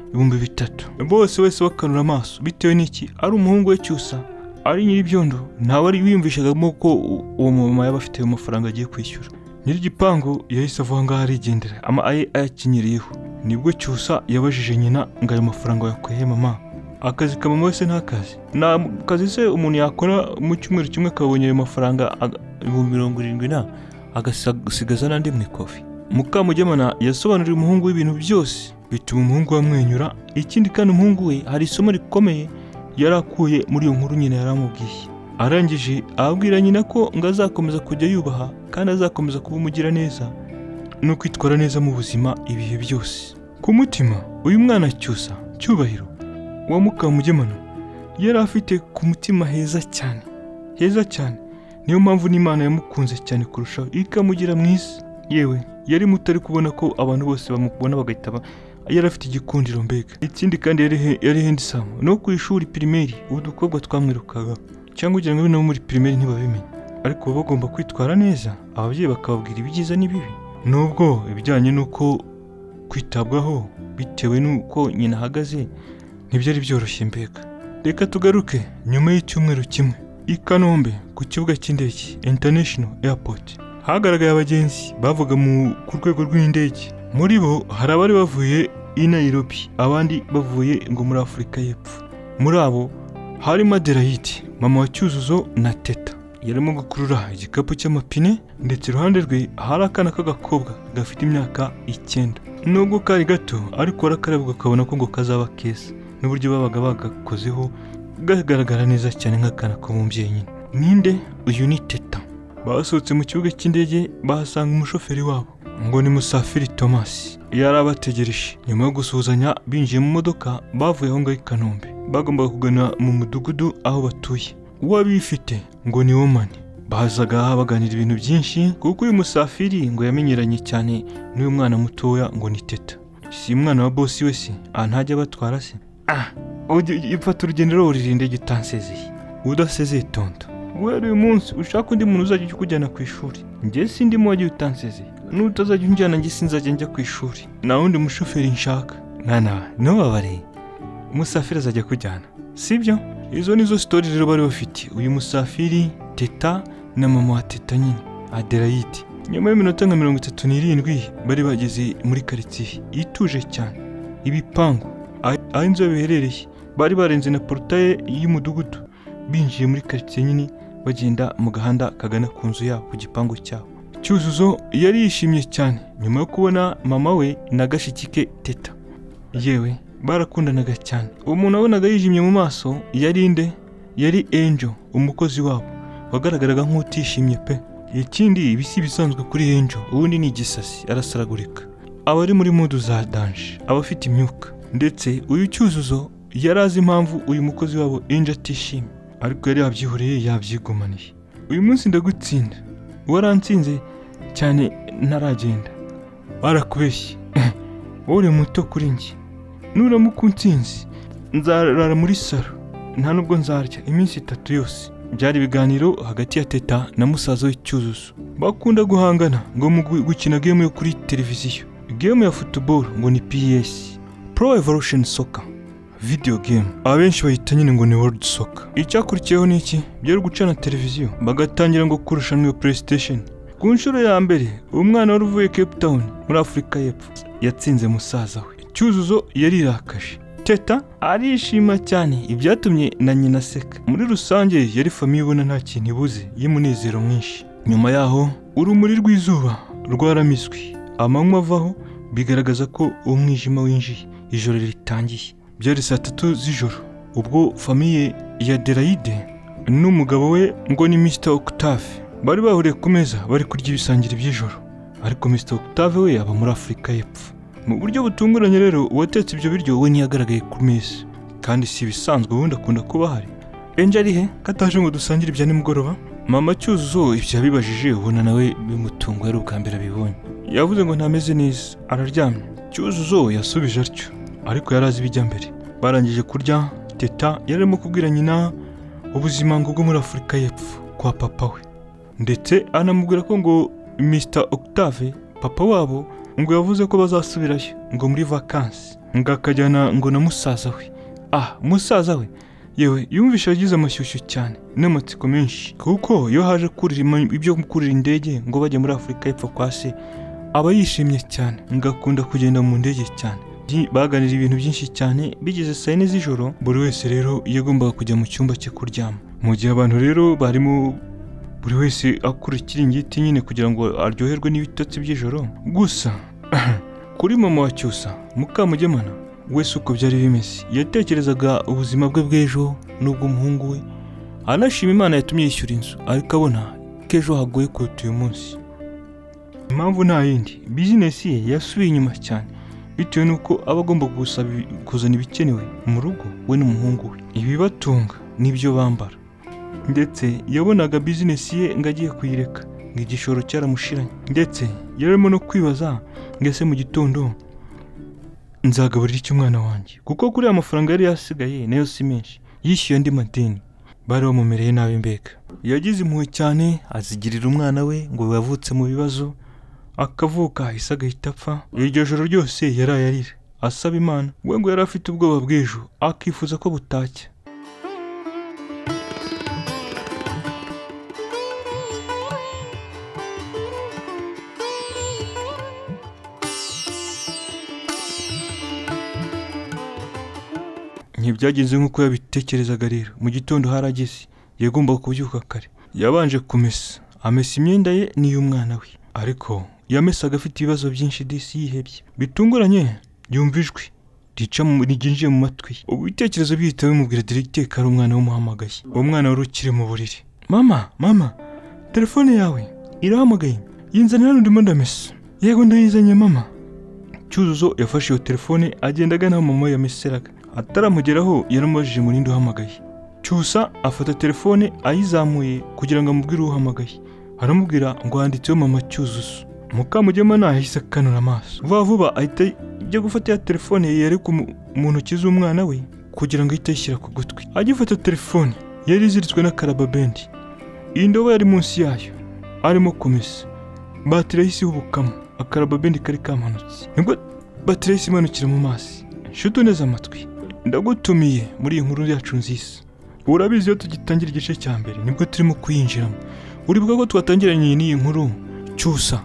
A: ibihumbi bitatu bose wese bakanura amaso bitewe n'iki ari umuhungu we cyusa ari nyir'ibyondo ntawe ari wiyumvishagamo ko u- uwo mumama yaba afite ayo mafaranga agiye kwishyura nyir'igipangu yahise avuga ngaho arigendera ama aye ayakenyeriyeho nibwo cyusa yabajije nyina ngo ayo mafaranga yakuye mama akazi ka mama wese ni akazi nta kazi se umuntu yakora mu cyumweru kimwe akabonye ayo mafaranga aga- ibihumbi mirongo irindwi na agasigaza n'andi mu ikofi mukamugemana yasobanuriye umuhungu we ibintu byose bituma umuhungu we amwenyura ikindi kandi umuhungu we hari isomo rikomeye yari akuye muri iyo nkuru nyina yari amubwiye arangije ababwira nyina ko ngo azakomeza kujya yubaha kandi azakomeza kuba umugiraneza no kwitwara neza mu buzima ibihe byose ku mutima uyu mwana cyusa cyubahiro wa mukamugemana yari afite ku mutima heza cyane heza cyane niyo mpamvu n'imana yamukunze cyane kurushaho ikamugira mwiza yewe yari muto ari kubona ko abantu bose bamukubona bagahita ba- yari afite igikundiro mbega ikindi kandi yari he- yari hendisamu no ku ishuri pirimeri udukobwa twamwirukaga cyangwa ugira ngo abe nabo muri pirimeri ntibabimenya ariko baba bagomba kwitwara neza ababyeyi bakababwira ibyiza n'ibibi nubwo ibijyanye n'uko kwitabwaho bitewe n'uko nyina ahagaze ntibyari byoroshye mbega reka tugaruke nyuma y'icyumweru kimwe i Kanombe ku kibuga cy'indege International Airport hagaragaye abagenzi bavuga mu- ku rwego rw'indege muri bo hari abari bavuye i Nairobi abandi bavuye ngo muri Afurika y'Epfo muri abo harimo Adelaide mama wa Cyuzuzo na Teta yarimo gukurura igikapu cy'amapine ndetse iruhande rwe hari akana k'agakobwa gafite imyaka icyenda nubwo kari gato ariko warakarabwa ukabona ko ngo kazaba keza n'uburyo babaga bagakozeho gagaragara neza cyane nk'akana k'umubyeyi nyine ninde uyu ni teta basohotse mu kibuga cy'indege bahasanga umushoferi wabo ngo ni musafiri thomas yari abategereje nyuma yo gusuhuzanya binjiye mu modoka bavuye aho ngaho i kanombe bagombaga kugana mu mudugudu aho batuye uwo abifite ngo ni womani bazaga baganira ibintu byinshi kuko uyu musafiri ngo yamenyeranye cyane n'uyu mwana mutoya ngo ni teta si umwana wa bosi we se aha ntajya abatwara se ah ufata urugendo rero ururinde gitansezeye udasezeye tonto guhera uyu munsi ushaka undi muntu uzajya ujya ukujyana ku ishuri njye sindimo wagiye utansezeye n'utazajya unjyana njye sinzajya njya ku ishuri nta wundi mushoferi nshaka mwana ntubabare umusafiri azajya kujyana sibyo izo nizo sitori rero bari bafite uyu musafiri teta na mama wa teta nyine adelaide nyuma y'iminota nka mirongo itatu n'irindwi bari bageze muri karitsiye ituje cyane ibipangu aho aho inzu yabo iherereye bari barenze na porotaye y'umudugudu binjiye muri karitsiye nyine bagenda mu gahanda kagana ku nzu yabo ku gipangu cyabo cyuzuzo yari yishimye cyane nyuma yo kubona mama we na gashiki ke teta yewe barakundanaga cyane umuntu wabonaga yijimye mu maso yari nde yari enjo umukozi wabo wagaragaraga nk'utishimye pe ikindi ibi si ibisanzwe kuri enjo ubundi ni igisasi arasaragurika abari muri mudu za danje abafite imyuka ndetse uyu cyuzuzo yari azi impamvu uyu mukozi wabo enjo atishimye ariko yari yabyihoreye yabyigumaniye uyu munsi ndagutsinda waransinze cyane ntaragenda barakubeshye wowe uri muto kuri njye nuramuka unsinzi nzarara muri saro nta nubwo nzarya iminsi itatu yose byari ibiganiro hagati ya teta na musaza we cyuzuzo bakunda guhangana ngo mu gu- gukina gemu yo kuri televiziyo gemu ya futuboro ngo ni ps pro evolution soccer video game abenshi bayita nyine ngo ni world soccer icyakurikiyeho ni iki byari gucana televiziyo bagatangira ngo kurushanwa iyo playstation ku nshuro ya mbere umwana wari uvuye cape town muri afurika y'epfo yatsinze musaza we cyuzuzo yarirakaje teta arishima cyane ibyatumye na nyina aseka muri rusange yari famiye ibona nta kintu ibuze y'umunezero mwinshi nyuma yaho urumuri rw'izuba rwaramiswe amanywa avaho bigaragaza ko umwijima winjiye ijoro ritangiye byari saa tatu z'ijoro ubwo famiye ya derayide n'umugabo we ngo ni mr octave bari bahuriye ku meza bari kurya ibisangira by'ijoro ariko mr octave we aba muri afurika y'epfo mu buryo butunguranye rero uwatetse ibyo biryo we ntiyagaragaye ku meza kandi si ibisanzwe ubundi akunda kuba ahari enje ari he kataje ngo dusangire ibya nimugoroba mama cyuzuzo ibyo yabibajije ubona nawe bimutunguye ari ubwa mbere abibonye yavuze ngo ntameze neza araryamye cyuzuzo yasubije atyo ariko yari azi ibijya mbere barangije kurya teta yari arimo kubwira nyina ubuzima ngo bwo muri afurika y'epfo kwa papa we ndetse anamubwira ko ngo Mr octave papa wabo ngo yavuze ko bazasubirayo ngo muri vakansi ngo akajyana ngo na musaza we ah musaza we yewe yumvishe yagize amashyushyu cyane n'amatsiko menshi kuko iyo haje kurira ibyo kurira indege ngo bajye muri afurika y'epfo kwa se aba yishimye cyane ngo akunda kugenda mu ndege cyane Ji- baganira ibintu byinshi cyane bigeze saa yine z'ijoro buri wese rero yagombaga kujya mu cyumba cye kuryama mu gihe abantu rero barimo buri wese akura ikiringiti nyine kugira ngo aryoherwe n'ibitotsi by'ijoro gusa kuri mama wa cyusa mukamugemana wese uko byari bimeze yatekerezaga ubuzima bwe bw'ejo n'ubw'umuhungu we anashima imana yatumye yishyura inzu ariko abona ko ejo hagoye kuruta uyu munsi impamvu nta yindi bizinesi ye yasubiye inyuma cyane bitewe n'uko aba agomba gusaba ibi- kuzana ibikenewe mu rugo we n'umuhungu we ibibatunga n'ibyo bambara ndetse yabonaga bizinesi ye ngo agiye kuyireka ngo igishoro cyaramushiranye ndetse yari arimo no kwibaza ngo ese mu gitondo nzagaburira iki umwana wanjye kuko kuri ya mafaranga yari yasigaye nayo si menshi yishyuye andi madeni bari bamumereye nabi mbega yagize impuhwe cyane azigirira umwana we ngo yavutse mu bibazo akavuka hahise agahita apfa iryo joro ryose yaraye arira asaba imana we ngo yari afite ubwoba bw'ejo akifuza ko butacya ntibyagenze nk'uko yabitekerezaga rero mu gitondo harageze yagombaga kubyuka kare yabanje kumesa amesa imyenda ye n'iy'umwana we ariko yamesaga afite ibibazo byinshi disi yihebye bitunguranye yumva ijwi rica mu- ryinjiye mu matwi ye ubu ibitekerezo bihita bimubwira diregiteka ari umwana w'umuhamagaye uwo mwana wari ukiri mu buriri mama mama telefone yawe irahamagaye yinzanira n'urimo ndamesa yego ndayizanye mama cyuzuzo yafashe iyo telefone agenda agana aho mama we yameseraga ataramugeraho yaramubajije umurindi uhamagaye cyusa afata telefone ayizamuye kugira ngo amubwire uhamagaye aramubwira ngo handitseho mama cyuzuzo mukamugemana yahise akanura amaso vuba vuba ahita ajya gufata ya telefone yari ku mu- mu ntoki z'umwana we kugira ngo ahite ayishyira ku gutwi agifata telefone yari iziritswe n'akarababendi iyi ndobo yari munsi yayo arimo kumesa batiri yahise ihubukamo akarababendi kari kamanutse nibwo batiri yahise imanukira mu mazi nshuti uneze amatwi ndagutumiye muri iyi nkuru yacu nziza urabizi iyo tugitangira igice cya mbere nibwo turimo kuyinjiramo uribuka ko twatangiranye n'iyi nkuru cyusa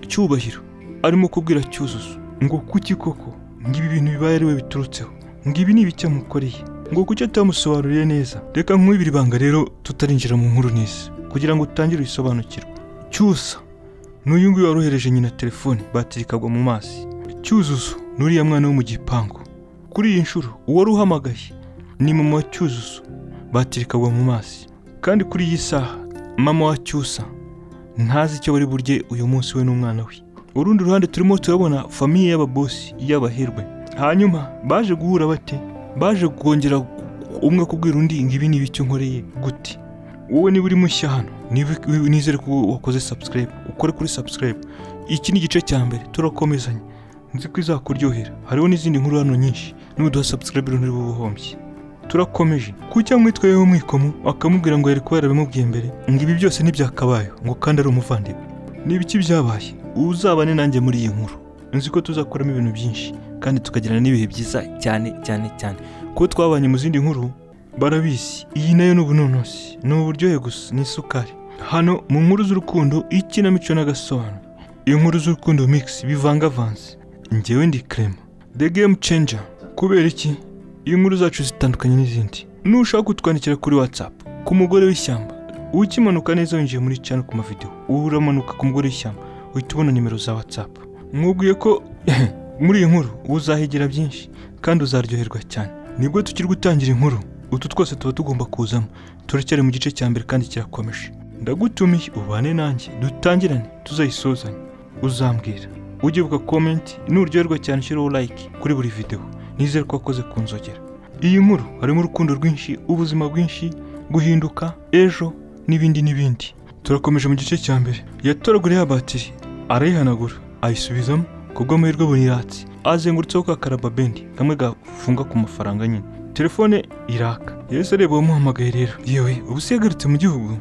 A: cyubahiro arimo kubwira cyuzuzo ngo kuki koko ngo ibi bintu bibaye ari we biturutseho ngo ibi ni ibiki yamukoreye ngo kuki atamusobanuriye neza reka nkwibira ibanga rero tutarinjira mu nkuru neza kugira ngo utangire uyisobanukirwe cyusa n'uyu nguyu warohereje nyina telefone batiri ikagwa mu mazi cyuzuzo n'uriya mwana wo mu gipangu kuri iyi nshuro uwari uhamagaye ni mama wa cyuzuzo batiri ikagwa mu mazi kandi kuri iyi saha mama wa cyusa ntazi icyo bari burye uyu munsi we n'umwana we urundi ruhande turimo turabona famiye y'ababosi y'abaherwe hanyuma baje guhura bate baje kongera umwe akubwira undi ngo ibi ni ibiki nkoreye gute wowe niba uri mushya hano niba- nizere ko wakoze subscribe ukore kuri subscribe iki ni igice cya mbere turakomezanya nzi ko izakuryohera hariho n'izindi nkuru hano nyinshi nuduha subscribe rero nturi bubuhombye turakomeje kuki yamwitwa yewe mwikomo akamubwira ngo yari kuba yarabimubwiye mbere ngo ibi byose ntibyakabayeho ngo kandi ari umuvandimwe ni ibiki byabaye uzabane nanjye muri iyi nkuru nzi ko tuzakuramo ibintu byinshi kandi tukagirana n'ibihe byiza cyane cyane cyane kuko twabanye mu zindi nkuru barabizi iyi nayo ni ubunonosi ni uburyohe gusa ni isukari hano mu nkuru z'urukundo ikinamico n'agasobanuro inkuru z'urukundo mix bivangavanze njyewe ndi crema the game changer kubera iki iyi nkuru zacu zitandukanye n'izindi nushaka kutwandikira kuri whatsapp ku mugore w'ishyamba ukimanuka neza winjiye muri channel ku mavideo uramanuka ku mugore w'ishyamba uhita ubona nimero za whatsapp mwubwiye ko muri iyi nkuru uzahigira byinshi kandi uzaryoherwa cyane nibwo tukiri gutangira inkuru utu twose tuba tugomba kuzamo turacyari mu gice cya mbere kandi kirakomeje ndagutumiye ubane nanjye dutangirane tuzayisozanye uzambwira ujye uvuga komenti nuryoherwa cyane ushyiraho like kuri buri videwo nizere ko wakoze ku nzogera iyi nkuru harimo urukundo rwinshi ubuzima bwinshi guhinduka ejo n'ibindi n'ibindi turakomeje mu gice cya mbere yatoraguriye ya batiri arayihanagura ayisubizamo kubw'amahirwe abona iratse azengurutseho ka karababendi kamwe gafunga ku mafaranga nyine telefone iraka yahise areba uwamuhamagaye rero yewe ubu se yagarutse mu gihugu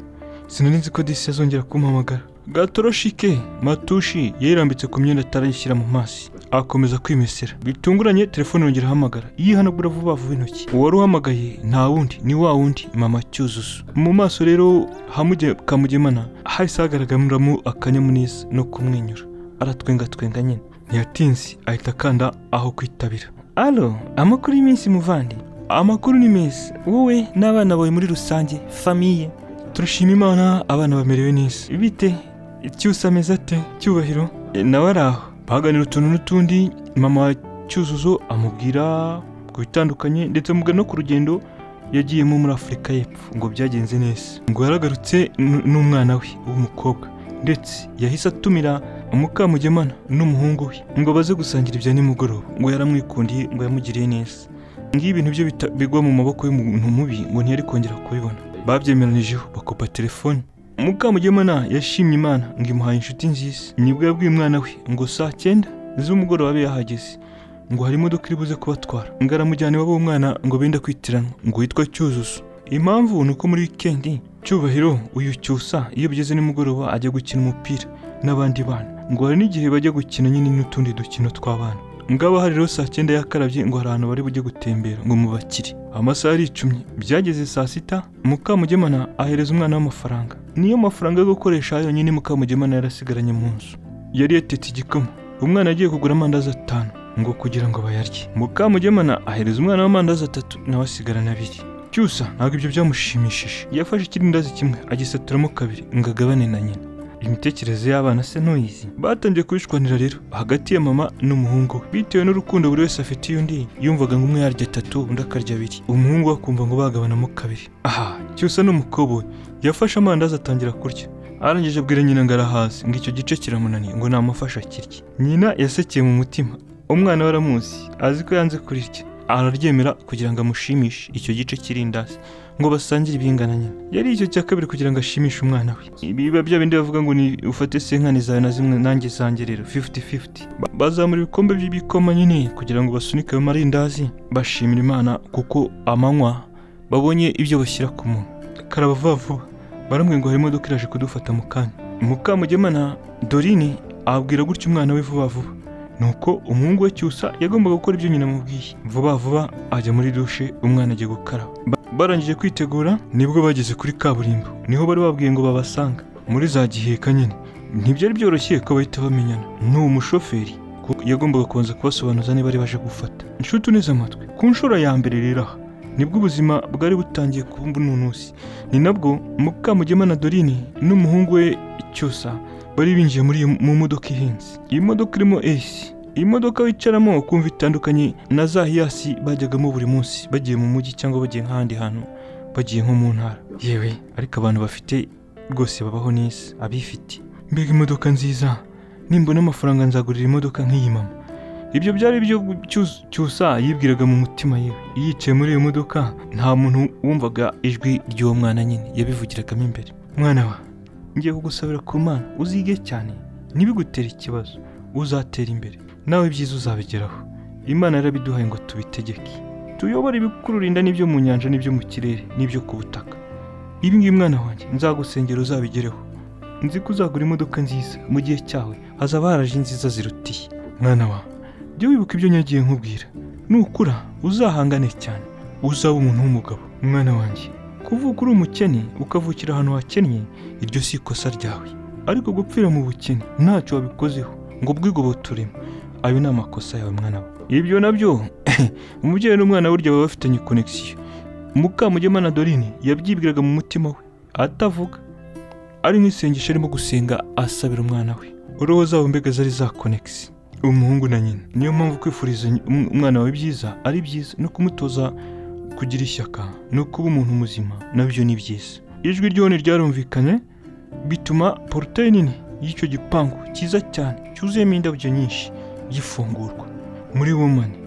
A: sinari nzi ko disi azongera kumpamagara gatoroshike matushi yarambitse ku myenda atarayishyira mu mazi akomeza kwimesera bitunguranye telefone yongera ahamagara yihanagura vuba vuba intoki uwari uhamagaye nta wundi ni wa wundi mama cyuzuzo mu maso rero hamuge kamugemana hahise hagaragaramo akanyamuneza no kumwenyura aratwengatwenga nyine ntiyatinze ahita akanda aho kwitabira alo amakuru y'iminsi muvandi amakuru ni meza wowe n'abana bawe muri rusange famiye turashima imana abana bamerewe neza bite cyusa ameze ate cyubahiro E, nawe ari aho baganira utuntu n'utundi mama wa cyuzuzo amubwira ku bitandukanye ndetse amubwira no ku rugendo yagiyemo muri afurika y'epfo ngo byagenze neza ngo yaragarutse n- n'umwana we w'umukobwa ndetse yahise atumira mukamugemana n'umuhungu we ngo baze gusangira ibya nimugoroba ngo yaramwikundiye ngo yamugiriye neza ngibi ibintu byo bita- bigwa mu maboko y'umuntu mubi ngo ntiyari kongera kubibona babyemeranijeho bakopa telefone mukamugemana yashimye imana ngo imuhaye inshuti nziza nibwo yabwiye umwana we ngo saa cyenda z'umugoroba abe yahageze ngo hari imodoka iri buze kubatwara ngo aramujyana iwabo w'umwana ngo benda kwitiranwa ngo witwa cyuzuzo impamvu ni uko muri wikendi cyubahiro uyu cyusa iyo bigeze nimugoroba ajya gukina umupira n'abandi bana ngo hari n'igihe bajya gukina nyine n'utundi dukino tw'abana ngaba hari rero saa cyenda yakarabye ngo hari ahantu bari bujye gutembera ngo mubakire amasaha aricumye byageze saa sita mukamugemana ahereza umwana w'amafaranga niyo mafaranga yo gukoresha yonyine mukamugemana yarasigaranye mu nzu yari yatetse igikoma umwana yagiye kugura amandazi atanu ngo kugira ngo bayarye mukamugemana ahereza umwana w'amandazi atatu nawe asigarana abiri cyusa ntabwo ibyo byamushimishije yafashe ikirindazi kimwe agisaturamo kabiri ngo agabane na nyina imitekerereze y'abana se ntuyizi batangiye kubishwanira rero hagati ya mama n'umuhungu we bitewe n'urukundo buri wese afitiye undi yumvaga ngo umwe yarya atatu undi akarya abiri umuhungu we akumva ngo bagabanamo kabiri aha cyusa n'umukobwa we yafashe amandazi atangira kurya arangije abwira nyina ngo arahazi ngo icyo gice kiramunaniye ngo namufashe akirye nyina yasekeye mu mutima umwana we aramuzi azi ko yanze kurirya araryemera kugira ngo amushimishe icyo gice cy'irindazi ngo basangire ibingana nyine yari icyo cya kabiri kugira ngo ashimishe umwana we ibi biba bya bindi bavuga ngo ni ufate senkani zawe na zimwe nanjye zanjye rero 50-50 Ba- bazamura ibikombe by'ibikoma nyine kugira ngo basunike ayo marindazi bashimira imana kuko amanywa babonye ibyo bashyira ku munwa karaba vuba vuba barambwiye ngo hari imodoka iraje kudufata mu kanya mukamugemana dorine abwira gutya umwana we vuba vuba nuko umuhungu we cyusa yagombaga gukora ibyo nyina amubwiye vuba vuba ajya muri dushe umwana agiye gukaraba Ba- barangije kwitegura nibwo bageze kuri kaburimbo niho bari babwiye ngo babasanga muri za giheka nyine ntibyari byoroshye ko bahita bamenyana n'uwo mushoferi ko yagombaga kubanza kubasobanuza niba ari baje gufata inshuti uneze amatwi ku nshuro ya mbere rero aha nibwo ubuzima bwari butangiye kumva ununusi ni nabwo mukamugemana dorine n'umuhungu we cyusa bari binjiye muri iyo mu modoka ihenze iyi modoka irimo esi iyi modoka wicaramo ukumva itandukanye na za hiyasi bajyagamo buri munsi bagiye mu mujyi cyangwa bagiye nk'ahandi hantu bagiye nko mu ntara yewe ariko abantu bafite rwose babaho neza abifite mbega imodoka nziza nimbona amafaranga nzagurira imodoka nk'iyi mama ibyo byari byo Cyus- cyusa yibwiraga mu mutima yewe yicaye muri iyo modoka nta muntu wumvaga ijwi ry'uwo mwana nyine yabivugiragamo imbere mwana wa ngiye kugusabira ku mana uzige cyane ntibigutere ikibazo uzatera imbere nawe ibyiza uzabigeraho imana yarabiduhaye ngo tubitegeke tuyobore ibikururinda n'ibyo mu nyanja n'ibyo mu kirere n'ibyo ku butaka ibi ngibi mwana wanjye nzagusengera uzabigereho nzi ko uzagura imodoka nziza mu gihe cyawe hazaba haraje nziza zirutiye mwana wa jya wibuka ibyo nyagiye nkubwira nukura uzahangane cyane uzaba umuntu w'umugabo mwana wanjye kuvuka uri umukene ukavukira ahantu hakennye iryo si ikosa ryawe ariko gupfira mu bukene ntacyo wabikozeho ngo ubwigobotoremo ayo ni amakosa yawe mwana we ibyo nabyo umubyeyi n'umwana burya baba bafitanye konegisiyo mukamugemana dorine yabyibwiraga mu mutima we atavuga ari nk'isengesho arimo gusenga asabira umwana we uruhu zabo mbega zari za konegisi umuhungu na nyina niyo mpamvu kwifuriza um- umwana wawe byiza ari byiza no kumutoza kugira ishyaka no kuba umuntu muzima nabyo ni byiza ijwi ryone ryarumvikanye bituma porutaye nini y'icyo gipangu cyiza cyane cyuzuyemo indabyo nyinshi gifungurwa muri womani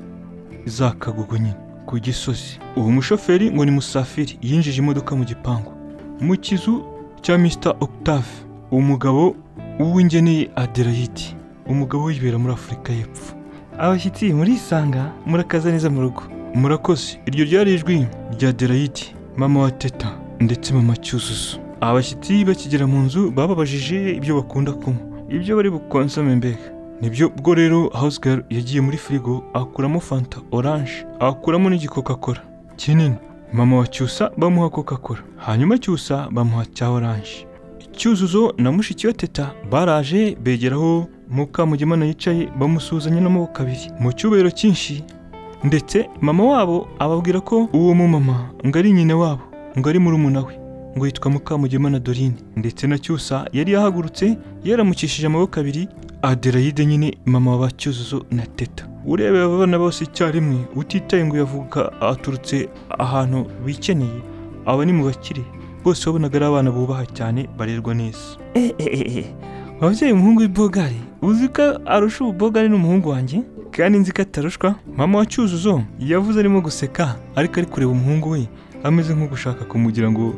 A: za kagugu nyine ku gisozi uwo mushoferi ngo ni musafiri yinjije imodoka mu gipangu mu kizu cya mr octave umugabo w'uwingeneye aderayiti umugabo wibera muri afurika y'epfo abashyitsi murisanga murakaza neza mu rugo murakoze iryo ryari ijwi rya derayiti mama wa teta ndetse mama cyuzuzo abashyitsi bakigera mu nzu bababajije ibyo bakunda kunywa ibyo bari bukonsome mbega nibyo bwo rero house girl yagiye muri firigo akuramo fanta oranje akuramo n'igikoka cola kinini mama wa cyusa bamuha coca cola hanyuma cyusa bamuha cya oranje cyuzuzo na mushiki we teta baraje begeraho mukamugemana yicaye bamusuhuzanya n'amaboko abiri mu cyubahiro cyinshi ndetse mama wabo ababwira ko uwo mumama ngo ari nyina wabo ngo ari murumuna we ngo yitwa mukamugemana dorine ndetse na cyusa yari yahagurutse yaramukishije amaboko abiri aderayide nyine mama wa cyuzuzo na teta urebeye abana bose icyarimwe utitaye ngo yavuka aturutse ahantu bikeneye aba ni mu bakire bose wabonaga ari abana bubaha cyane barerwa neza wabyaye umuhungu w'ibogari uzi ko arusha ububogari n'umuhungu wanjye kandi nzi ko atarushwa mama wa cyuzuzo yavuze arimo guseka ariko ari kureba umuhungu we ameze nk'ugushaka kumugira ngo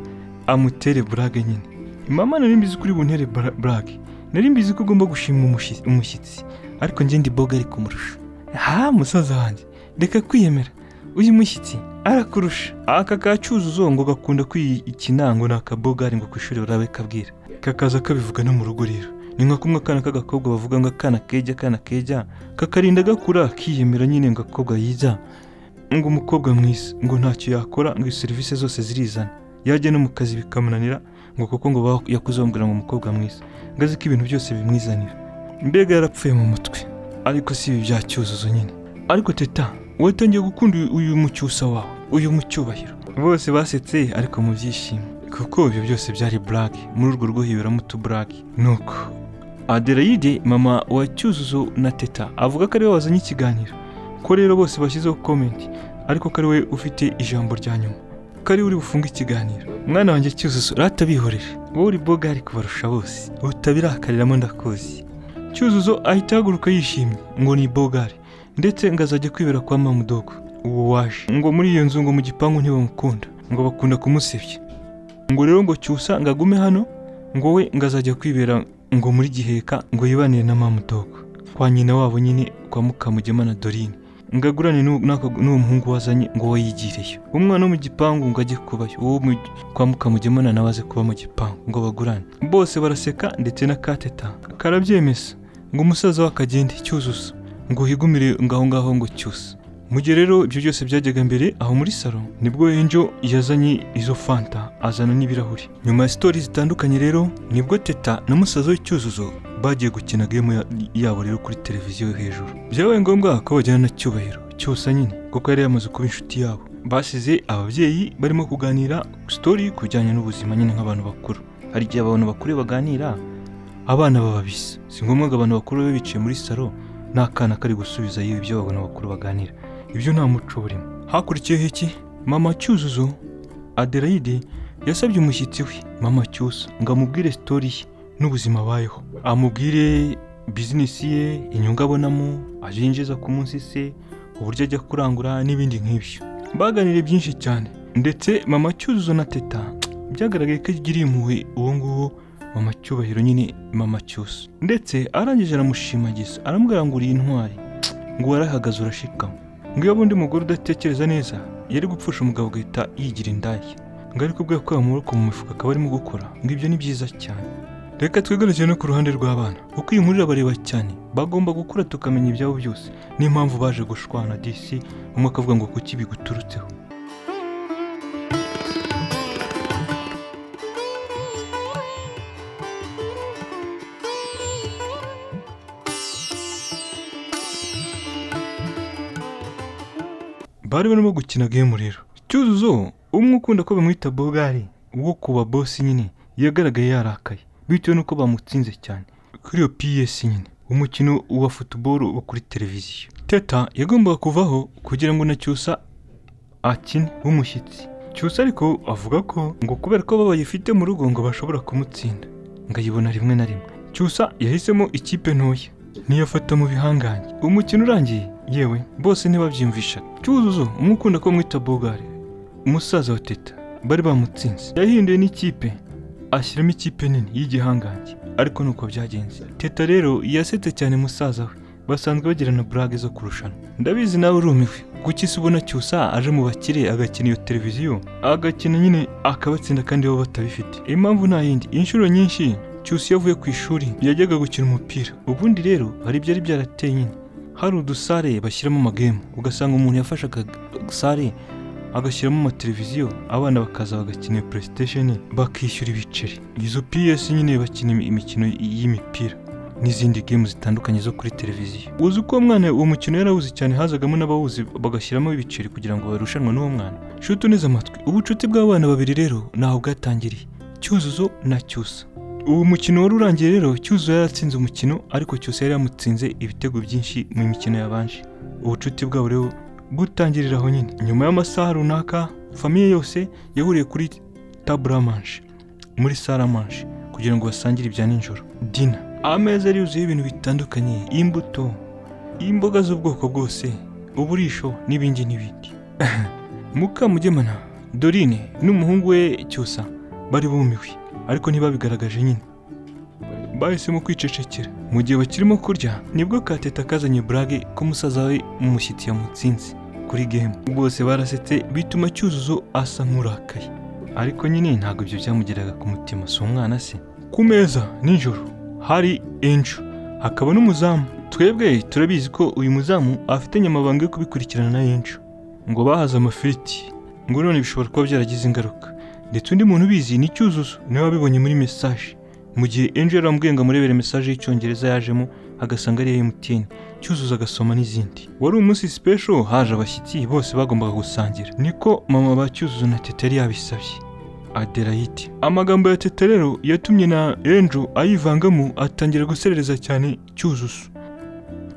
A: amutere burage nyine mama nari mbizi ko uri buntere bura- burage nari mbizi ko ugomba gushima umushi- umushyitsi ariko njye ndi bogari kumurusha ha musaza wanjye reka kwiyemera uyu mushyitsi arakurusha aka ka cyuzuzo ngo gakunda kwikinango ni akabogari ngo ku ishuri barabe kabwira kakaza kabivuga no mu rugo rero ni nka kumwe akana k'agakobwa bavuga ngo akana kejya akana kejya kakarinda gakura kiyemera nyine ngo akobwa yiza ngo umukobwa mwiza ngo ntacyo yakora ngo serivisi zose zirizana yajya no mu kazi bikamunanira ngo kuko ngo ba- yakuze bamubwira ngo umukobwa mwiza ngo azi ko ibintu byose bimwizanira mbega yarapfuye mu mutwe ariko si ibi bya cyuzuzo nyine ariko teta watangiye gukunda uyu- uyu mucyusa wawe uyu mucyubahiro bose basetse ariko mu byishimo kuko ibyo byose byari burage muri urwo rwo hiberamo utuburage nuko aderayide mama wa cyuzuzo na teta avuga ko ariwe wazanye ikiganiro ko rero bose bashyizeho komenti ariko ko ari we ufite ijambo rya nyuma ko ari we uri bufunge ikiganiro mwana wanjye cyuzuzo ratabihorera wowe uri bogari kubarusha bose utabirakariramo ndakuzi cyuzuzo ahita ahaguruka yishimye ngo ni bogari ndetse ngo azajya kwibera kwa mamudogo uwo waje ngo muri iyo nzu ngo mu gipangu ntibamukunda ngo bakunda kumusebya ngo rero ngo cyusa ngo agume hano ngo we ngo azajya kwibera ngo muri giheka ngo yibanire na mamudogo kwa nyina wabo nyine kwa mukamugemana dorine ngo agurane n'u- n'ako- n'uwo muhungu wazanye ngo we yigireyo umwana wo mu gipangu ngo ajye kubayo uwo mu- kwa mukamugemana nawe aze kuba mu gipangu ngo bagurane bose baraseka ndetse na kateta karabyemeza ngo umusaza we akagende cyuzuzo ngo higumire ngaho ngaho ngo cyusa mu gihe rero ibyo byose byajyaga mbere aho muri salo nibwo Angel yazanye izo fanta azana n'ibirahuri nyuma ya sitori zitandukanye rero nibwo teta na musaza w'icyuzuzo bagiye gukina game ya- yabo rero kuri televiziyo yo hejuru byabaye ngombwa ko bajyana na cyubahiro cyusa nyine kuko yari yamaze kuba inshuti yabo basize ababyeyi barimo kuganira sitori ku bijyanye n'ubuzima nyine nk'abantu bakuru hari igihe abantu bakuru baganira abana baba bisa si ngombwa ngo abantu bakuru babe bicaye muri salo n'akana kari gusubiza yewe ibyo babona bakuru baganira ibyo nta muco burimo hakurikiyeho iki mama cyuzuzo aderayide yasabye umushyitsi we mama cyusa ngo amubwire sitori ye n'ubuzima abayeho amubwire bizinesi ye inyungu abonamo aje yinjiza ku munsi se uburyo ajya kurangura n'ibindi nk'ibyo baganiriye byinshi cyane ndetse mama cyuzuzo na teta byagaragaye ko agiriye impuhwe uwo nguwo mama cyubahiro nyine mama cyusa ndetse arangije aramushimagiza aramubwira ngo uri intwari ngo warahagaze urashikama ngo iyo undi mugore udatekereza neza yari gupfusha umugabo agahita yigira indaya ngo ariko ubwo yakuye amaboko mu mifuka akaba arimo gukora ngo ibyo ni byiza cyane reka twigarukire no ku ruhande rw'abana uko iyi nkuru irabareba cyane bagomba gukura tukamenya ibyabo byose niyo mpamvu baje gushwana disi umwe akavuga ngo kuki biguturutseho bari barimo gukina game rero cyuzuzo umwe ukunda ko bamwita bogari wo kuba bosi nyine yagaragaye yarakaye bitewe n'uko bamutsinze cyane kuri iyo ps nyine umukino wa futuboro wo kuri televiziyo teta yagombaga kuvaho kugira ngo na cyusa akine w'umushyitsi cyusa ariko avuga ko ngo kubera ko bayifite mu rugo ngo bashobora kumutsinda ngo ayibona rimwe na rimwe cyusa yahisemo ikipe ntoya niyafata mu bihangange umukino urangiye yewe bose ntibabyiyumvisha cyuzuzo umwe ukunda ko mwita bogari umusaza wa teta bari bamutsinze yahinduye n'ikipe ashyiramo ikipe nini y'igihangange ariko nuko byagenze teta rero yasetse cyane musaza we basanzwe bagirana burage zo kurushanwa ndabizi nawe urumiwe kuki se ubona cyusa aje mu bakire agakina iyo televiziyo agakina nyine akabatsinda kandi bo batabifite impamvu nta yindi inshuro nyinshi cyusa iyo avuye ku ishuri yajyaga gukina umupira ubundi rero hari ibyari byarateye nyine hari udusare bashyiramo amagemu ugasanga umuntu yafashe agasare agashyiramo amateleviziyo abana bakaza bagakina iyo playstation bakishyura ibiceri izo ps nyine bakina imikino y'imipira n'izindi gemu zitandukanye zo kuri televiziyo uzi uko uwo mwana uwo mukino yarawuzi cyane hazagamo n'abawuzi bagashyiramo ibiceri kugira ngo barushanwe n'uwo mwana shuti uneze amatwi ubucuti bw'abana babiri rero ntaho bwatangiriye cyuzuzo na cyusa uwo mukino wari urangiye rero cyuzuzo yaratsinze umukino ariko cyusa yari yamutsinze ibitego byinshi mu mikino yabanje ubucuti bwabo rero gutangirira aho nyine nyuma y'amasaha runaka famiye yose yahuriye kuri taburamanje muri salamange kugira ngo basangire ibya nijoro dina ameza yari yuzuyeho ibintu bitandukanye imbuto imboga z'ubwoko bwose uburisho n'ibindi n'ibindi mukamugemana dorine n'umuhungu we cyusa bari bumiwe ariko ntibabigaragaje nyine bahisemo kwicecekera mu gihe bakirimo kurya nibwo kateta kazanye burage ko musaza we umushyitsi yamutsinze kuri gemu bose barasetse bituma cyuzuzo asa nk'urakaye ariko nyine ntabwo ibyo byamugeraga ku mutima si umwana se ku meza nijoro hari enjo hakaba n'umuzamu twebwe turabizi ko uyu muzamu afite nyamabanga yo kubikurikirana na enjo ngo bahaze amafiriti ngo none bishobora kuba byaragize ingaruka ndetse undi muntu ubizi ni cyuzuzo niwe wabibonye muri mesaje mu gihe Angel amubwiye ngo amurebere mesaje y'icyongereza yajemo agasanga ari iya MTN cyuzuza agasoma n'izindi wari umunsi special haje abashyitsi bose bagombaga gusangira niko mama ba cyuzuzo na teta yari yabisabye Adelaide amagambo ya teta rero yatumye na Angel ayivangamo atangira guserereza cyane cyuzuzo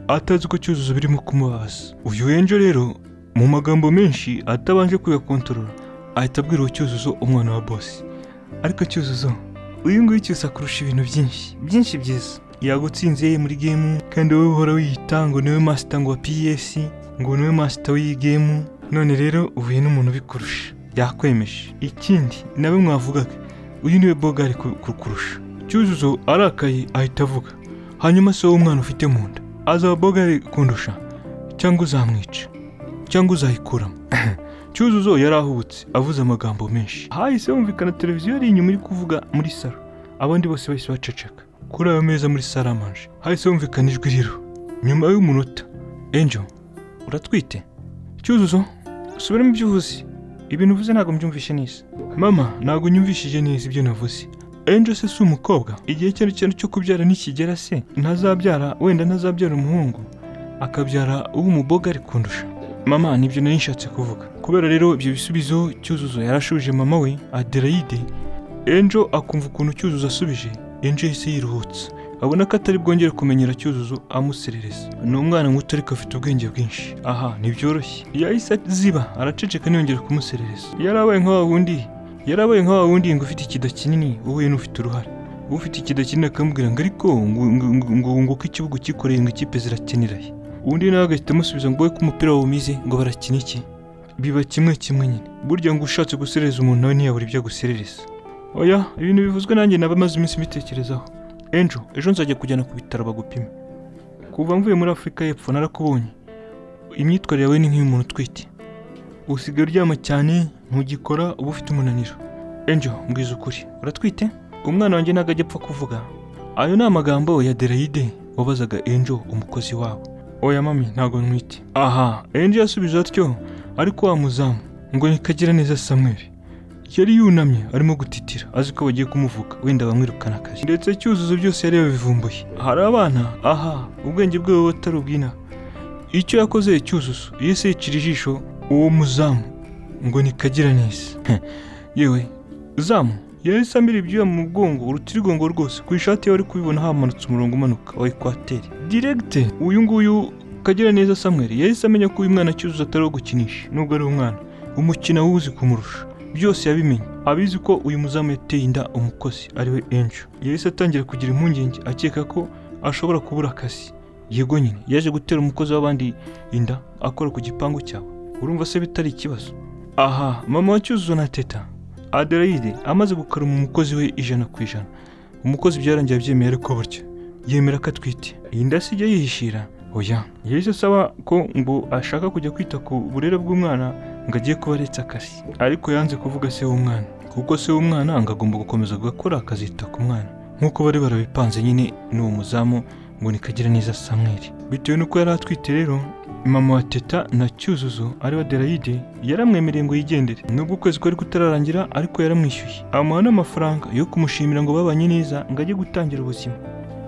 A: atazi ko cyuzuzo birimo kumubabaza uyu Angel rero mu magambo menshi atabanje kuyakontorora ahita abwira uwo cyuzuzo umwana wa boss ariko cyuzuzo uyu nguyu cyose akurusha ibintu byinshi byinshi byiza yagutsinze muri gemu kandi wowe uhora wiyita ngo niwe masita ngo wa ps ngo niwe masita w'iyi gemu none rero uhuye n'umuntu ubikurusha yakwemeje ikindi nawe mwavugaga uyu niwe bogari ku- kukurusha cyuzuzo arakaye ahita avuga hanyuma se wowe umwana ufite mu nda azaba bogari kundusha cyangwa uzamwica cyangwa uzayikuramo cyuzuzo yari ahubutse avuze amagambo menshi hahise humvikana televiziyo yari inyuma iri kuvuga muri salo abandi bose bahise baceceka kuri ayo meza muri saramanje hahise humvikana ijwi riro nyuma y'umunota enjo uratwite cyuzuzo subiramo ibyo uvuze ibintu uvuze ntabwo mbyumvishe neza mama ntabwo nyumvishije neza ibyo navuze enjo se si umukobwa igihe icyo ari cyo cyo kubyara nikigera se ntazabyara wenda ntazabyara umuhungu akabyara uw'umuboga ari kundusha mama nibyo nari nshatse kuvuga kubera rero ibyo bisubizo cyuzuzo yarashubije mama we adelaide enjo akumva ukuntu cyuzuzo asubije enjo yahise yiruhutsa abona ko atari bwongere kumenyera cyuzuzo amuserereza ni umwana muto ariko afite ubwenge bwinshi aha ntibyoroshye yahise ziba araceceka ntiyongere kumuserereza yarabaye nka wa wundi yarabaye nka wa wundi ngo ufite ikida kinini wowe n'ufite uruhare ufite ikida kinini akamubwira ngo ariko ngo ngo- ngo- ngo ngo ko ikibuga ukikoreye ngo ikipe zirakeneraye undi nawe agahita amusubiza ngo we ko umupira wawumize ngo barakina iki biba kimwe kimwe nyine burya ngo ushatse guserereza umuntu nawe ntiyabura ibyo aguserereza oya ibintu bivuzwe nanjye naba maze iminsi mbitekerezaho enjo ejo nzajya kujyana ku bitaro bagupime kuva mvuye muri afurika y'epfo narakubonye imyitwarire yawe ni nk'iy'umuntu utwite usigaye uryama cyane ntugikora uba ufite umunaniro enjo mbwiza ukuri uratwite umwana wanjye ntabwo ajya apfa kuvuga ayo ni amagambo ya delayide wabazaga enjo umukozi wabo oya mami ntabwo ntwite aha enjo yasubije atyo ariko wa muzamu ngo ni Kagiraneza Samuel yari yunamye arimo gutitira azi ko bagiye kumuvuga wenda bamwirukana akazi ndetse cyuzuzo byose yari yabivumbuye hari abana aha ubwenge bwe buba butari ubw'inaha icyo yakoze cyuzuzo yese yicira ijisho uwo muzamu ngo ni Kagiraneza yewe zamu yahise amira ibyuya mu mugongo urutirigongo rwose ku ishati ye wari kubibona hamanutse umurongo umanuka wa ekwateri diregite uyu nguyu kagira neza samweri yahise amenya ko uyu mwana cyuzuzo atari uwo gukinisha nubwo ari umwana umukino awuzi kumurusha byose yabimenye abizi ko uyu muzamu yateye inda umukozi ariwe enjo yahise atangira kugira impungenge akeka ko ashobora kubura akazi yego nyine yaje gutera umukozi w'abandi inda akora ku gipangu cyawe urumva se bitari ikibazo aha mama wa cyuzuzo na teta Adelaide amaze gukaruma umukozi we ijana ku ijana umukozi byarangiye abyemeye ariko burya yemera ko atwite iyi nda si ijya yihishira oya yahise asaba ko ngo ashaka kujya kwita ku burere bw'umwana ngo agiye kuba aretse akazi ariko yanze kuvuga se w'umwana kuko se w'umwana ngo agomba gukomeza gukora akazita ku mwana nk'uko bari barabipanze nyine n'uwo muzamu ngo ni Kagiraneza samweri bitewe n'uko yari atwite rero mama wa teta na cyuzuzo ari wa derayide yaramwemereye ngo yigendere nubwo ukwezi kwari kutararangira ariko yaramwishyuye amuha n'amafaranga yo kumushimira ngo babanye neza ngo ajye gutangira ubuzima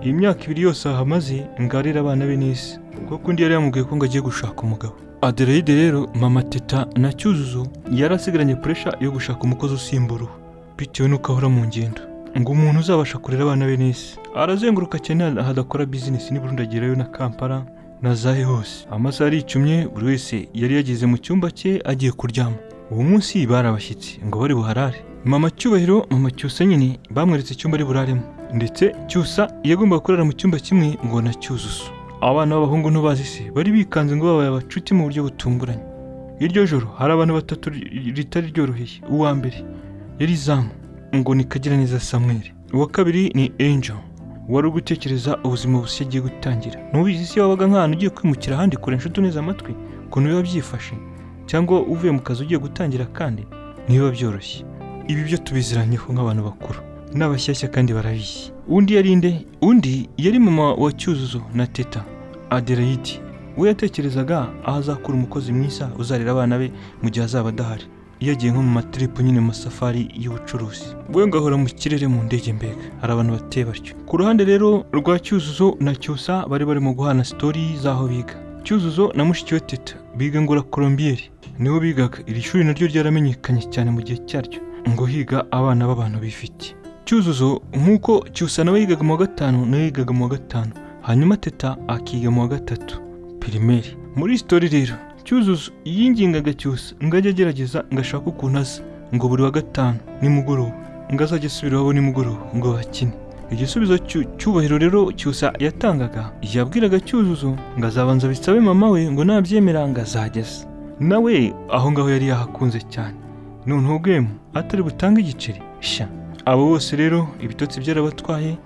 A: iyi myaka ibiri yose ahamaze ngo arere abana be neza kuko undi yari yamubwiye ko ngo agiye gushaka umugabo aderayide rero mama teta na cyuzuzo yari asigaranye puresha yo gushaka umukozi usimbura uwo bitewe n'uko ahora mu ngendo ngo umuntu uzabasha kurera abana be neza arazenguruka cyane hadakora bizinesi n'uburundi agerayo na kampala na zahe hose amasaha aricumye buri wese yari yageze mu cyumba cye agiye kuryama uwo munsi bari abashyitsi ngo bari buharare mama cyubahiro mama cyusa nyine bamweretse icyumba ari buraremo ndetse cyusa yagombaga kurara mu cyumba kimwe ngo na cyuzuzo abana b'abahungu ntubazi se bari bikanze ngo babaye abacuti mu buryo butunguranye iryo joro hari abantu batatu ritari ryoroheye uwa mbere yari izamu ngo ni kagiraneza samweri uwa kabiri ni angel wari gutekereza ubuzima bushya agiye gutangira ntubizi se wabaga nk'ahantu ugiye kwimukira ahandi kure inshuti neza amatwi ukuntu biba byifashe cyangwa uvuye mu kazi ugiye gutangira kandi ntibiba byoroshye ibi byo tubiziranyeho nk'abantu bakuru n'abashyashya kandi barabizi undi yari inde undi yari mama wa cyuzuzo na teta aderayidi we yatekerezaga aho azakura umukozi mwiza uzarera abana be mu gihe azaba adahari iyo agiye nko mu matiripo nyine mu masafari y'ubucuruzi we ngo ahora mu kirere mu ndege mbega hari abantu bateye batyo ku ruhande rero rwa cyuzuzo na cyusa bari barimo guhana sitori z'aho biga cyuzuzo na mushiki we teta biga ngo colombiyeri niho bigaga iri shuri naryo ryaramenyekanye cyane mu gihe cyaryo ngo higa abana b'abantu bifite cyuzuzo nk'uko cyusa nawe yigaga mu wa gatanu nawe yigaga mu wa gatanu hanyuma teta akiga mu wa gatatu pirimeri muri sitori rero cyuzuzo yingingaga cyose ngo ajye agerageza ngo ashake ukuntu aza ngo buri wa gatanu nimugoroba ngo azajye asubira iwabo nimugoroba ngo bakine igisubizo cyubahiro rero cyusa yatangaga yabwiraga cyuzuzo ngo azabanza bisabe mama we ngo nabyemera ngo azageze nawe aho ngaho yari yahakunze cyane noneho bwemu atari butange igiceri sha abo bose rero ibitotsi byarabatwaye